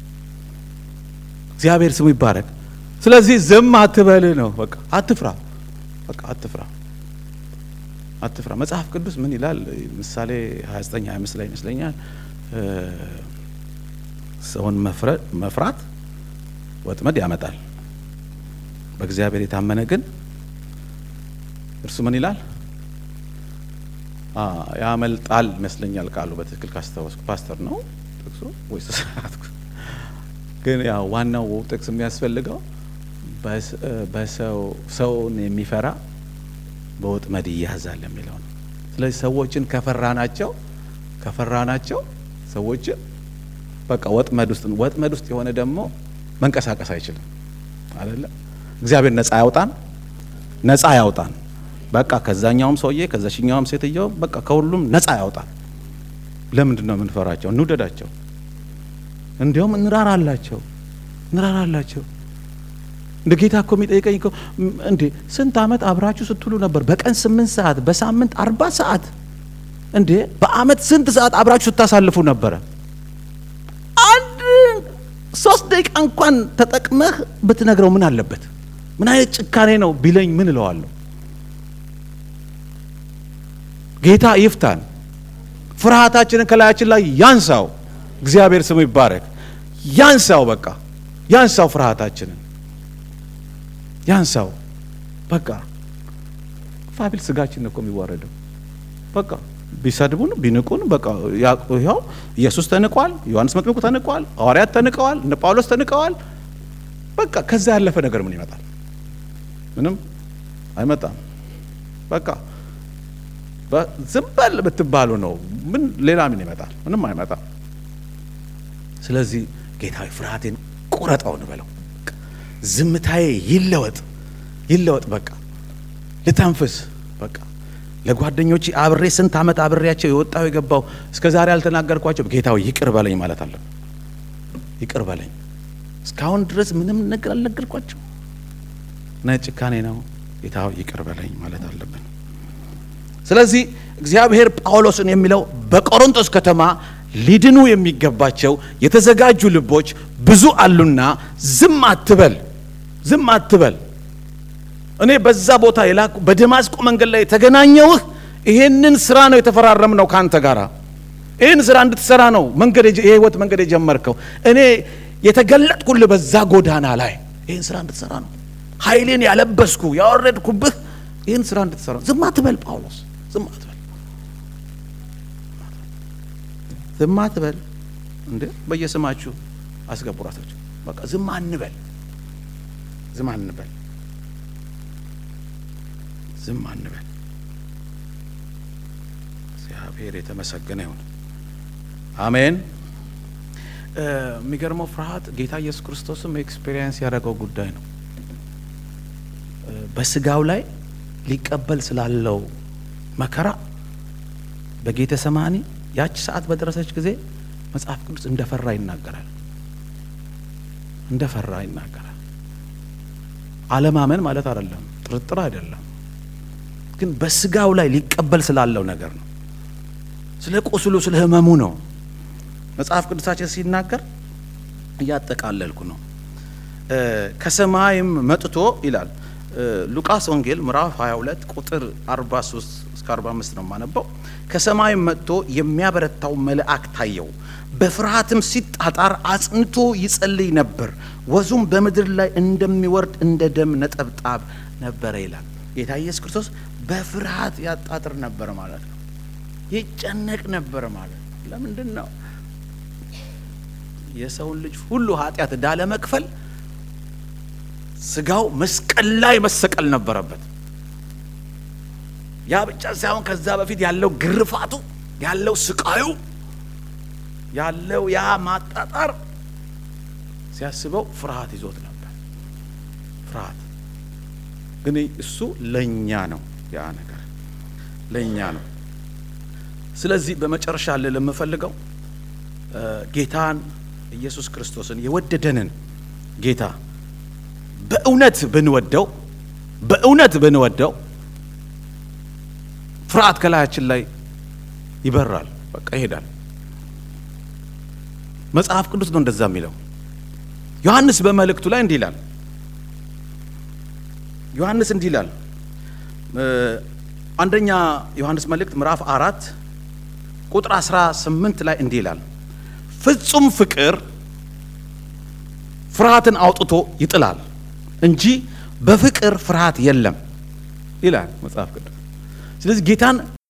እግዚአብሔር ስሙ ይባረክ። ስለዚህ ዝም አትበል ነው በቃ አትፍራ፣ በቃ አትፍራ፣ አትፍራ። መጽሐፍ ቅዱስ ምን ይላል? ምሳሌ 29 25 ላይ ይመስለኛል ሰውን መፍራት ወጥመድ ያመጣል። በእግዚአብሔር የታመነ ግን እርሱ ምን ይላል? ያመልጣል ይመስለኛል ቃሉ በትክክል ካስታወስኩ። ፓስተር ነው ጥቅሱ ወይስ ተሳሳትኩ? ግን ያው ዋናው ጥቅስ የሚያስፈልገው በሰው ሰውን የሚፈራ በወጥመድ ይያዛል የሚለው ነው። ስለዚህ ሰዎችን ከፈራናቸው ከፈራናቸው ሰዎችን በቃ ወጥመድ ውስጥ ወጥመድ ውስጥ የሆነ ደግሞ መንቀሳቀስ አይችልም አይደለ? እግዚአብሔር ነፃ ያውጣን፣ ነፃ ያውጣን። በቃ ከዛኛውም ሰውዬ ከዛሽኛውም ሴትየው በቃ ከሁሉም ነፃ ያውጣን። ለምንድን ነው የምንፈራቸው? እንውደዳቸው፣ እንዲያውም እንራራላቸው፣ እንራራላቸው። እንደ ጌታ እኮ የሚጠይቀኝ እኮ እንዴ ስንት ዓመት አብራችሁ ስትውሉ ነበር? በቀን ስምንት ሰዓት በሳምንት አርባ ሰዓት እንዴ በአመት ስንት ሰዓት አብራችሁ ስታሳልፉ ነበረ? አንድ ሶስት ደቂቃ እንኳን ተጠቅመህ ብትነግረው ምን አለበት? ምን አይነት ጭካኔ ነው ቢለኝ ምን እለዋለሁ? ጌታ ይፍታን። ፍርሃታችንን ከላያችን ላይ ያንሳው። እግዚአብሔር ስሙ ይባረክ። ያንሳው፣ በቃ ያንሳው፣ ፍርሃታችንን ያንሳው። በቃ ፋቢል ስጋችን እኮ የሚዋረደው በቃ ቢሰድቡን ቢንቁን በቃ ይኸው ኢየሱስ ተንቋል፣ ዮሐንስ መጥምቁ ተንቋል፣ ሐዋርያት ተንቀዋል፣ እነ ጳውሎስ ተንቀዋል። በቃ ከዛ ያለፈ ነገር ምን ይመጣል? ምንም አይመጣም። በቃ ዝም በል ብትባሉ ነው። ምን ሌላ ምን ይመጣል? ምንም አይመጣም። ስለዚህ ጌታዊ ፍርሃቴን ቁረጠው እንበለው። ዝምታዬ ይለወጥ ይለወጥ። በቃ ልተንፍስ። በቃ ለጓደኞቼ አብሬ ስንት ዓመት አብሬያቸው የወጣው የገባው እስከ ዛሬ ያልተናገርኳቸው ጌታዊ ይቅር በለኝ ማለት አለብን። ይቅር በለኝ እስካሁን ድረስ ምንም ነገር አልነገርኳቸው እና ጭካኔ ነው። ጌታዊ ይቅር በለኝ ማለት አለብን። ስለዚህ እግዚአብሔር ጳውሎስን የሚለው በቆሮንቶስ ከተማ ሊድኑ የሚገባቸው የተዘጋጁ ልቦች ብዙ አሉና ዝም አትበል፣ ዝም አትበል። እኔ በዛ ቦታ የላኩ በደማስቆ መንገድ ላይ የተገናኘውህ ይሄንን ስራ ነው የተፈራረም ነው ከአንተ ጋራ ይህን ስራ እንድትሰራ ነው መንገድ የህይወት መንገድ የጀመርከው። እኔ የተገለጥኩልህ በዛ ጎዳና ላይ ይህን ስራ እንድትሰራ ነው ኃይሌን ያለበስኩ ያወረድኩብህ ይህን ስራ እንድትሰራ ነው። ዝም አትበል ጳውሎስ፣ ዝም አትበል፣ ዝም አትበል። እንዴ በየስማችሁ አስገቡ ራሳችሁ። በቃ ዝም አንበል፣ ዝም አንበል፣ ዝም አንበል። እግዚአብሔር የተመሰገነ ይሁን። አሜን። የሚገርመው ፍርሃት ጌታ ኢየሱስ ክርስቶስም ኤክስፔሪየንስ ያደረገው ጉዳይ ነው። በስጋው ላይ ሊቀበል ስላለው መከራ በጌተ ሰማኒ ያች ሰዓት በደረሰች ጊዜ መጽሐፍ ቅዱስ እንደፈራ ይናገራል። እንደፈራ ይናገራል። አለማመን ማለት አይደለም፣ ጥርጥር አይደለም፣ ግን በስጋው ላይ ሊቀበል ስላለው ነገር ነው። ስለ ቁስሉ፣ ስለ ህመሙ ነው መጽሐፍ ቅዱሳችን ሲናገር እያጠቃለልኩ ነው። ከሰማይም መጥቶ ይላል ሉቃስ ወንጌል ምዕራፍ 22 ቁጥር 43 እስከ 45 ነው የማነበው። ከሰማይም መጥቶ የሚያበረታው መልአክ ታየው፣ በፍርሃትም ሲጣጣር አጽንቶ ይጸልይ ነበር። ወዙም በምድር ላይ እንደሚወርድ እንደ ደም ነጠብጣብ ነበረ ይላል። ጌታ ኢየሱስ ክርስቶስ በፍርሃት ያጣጥር ነበር ማለት ነው። ይጨነቅ ነበር ማለት ነው። ለምንድን ነው? የሰውን ልጅ ሁሉ ኃጢአት ዕዳ ለመክፈል ስጋው መስቀል ላይ መሰቀል ነበረበት። ያ ብቻ ሳይሆን ከዛ በፊት ያለው ግርፋቱ፣ ያለው ስቃዩ፣ ያለው ያ ማጣጣር ሲያስበው ፍርሃት ይዞት ነበር። ፍርሃት ግን እሱ ለእኛ ነው፣ ያ ነገር ለእኛ ነው። ስለዚህ በመጨረሻ ልል የምፈልገው ጌታን ኢየሱስ ክርስቶስን የወደደንን ጌታ በእውነት ብንወደው በእውነት ብንወደው ፍርሃት ከላያችን ላይ ይበራል፣ በቃ ይሄዳል። መጽሐፍ ቅዱስ ነው እንደዛ የሚለው። ዮሐንስ በመልእክቱ ላይ እንዲህ ይላል። ዮሐንስ እንዲህ ይላል። አንደኛ ዮሐንስ መልእክት ምዕራፍ አራት ቁጥር 18 ላይ እንዲህ ይላል ፍጹም ፍቅር ፍርሃትን አውጥቶ ይጥላል እንጂ በፍቅር ፍርሃት የለም ይላል መጽሐፍ ቅዱስ። ስለዚህ ጌታን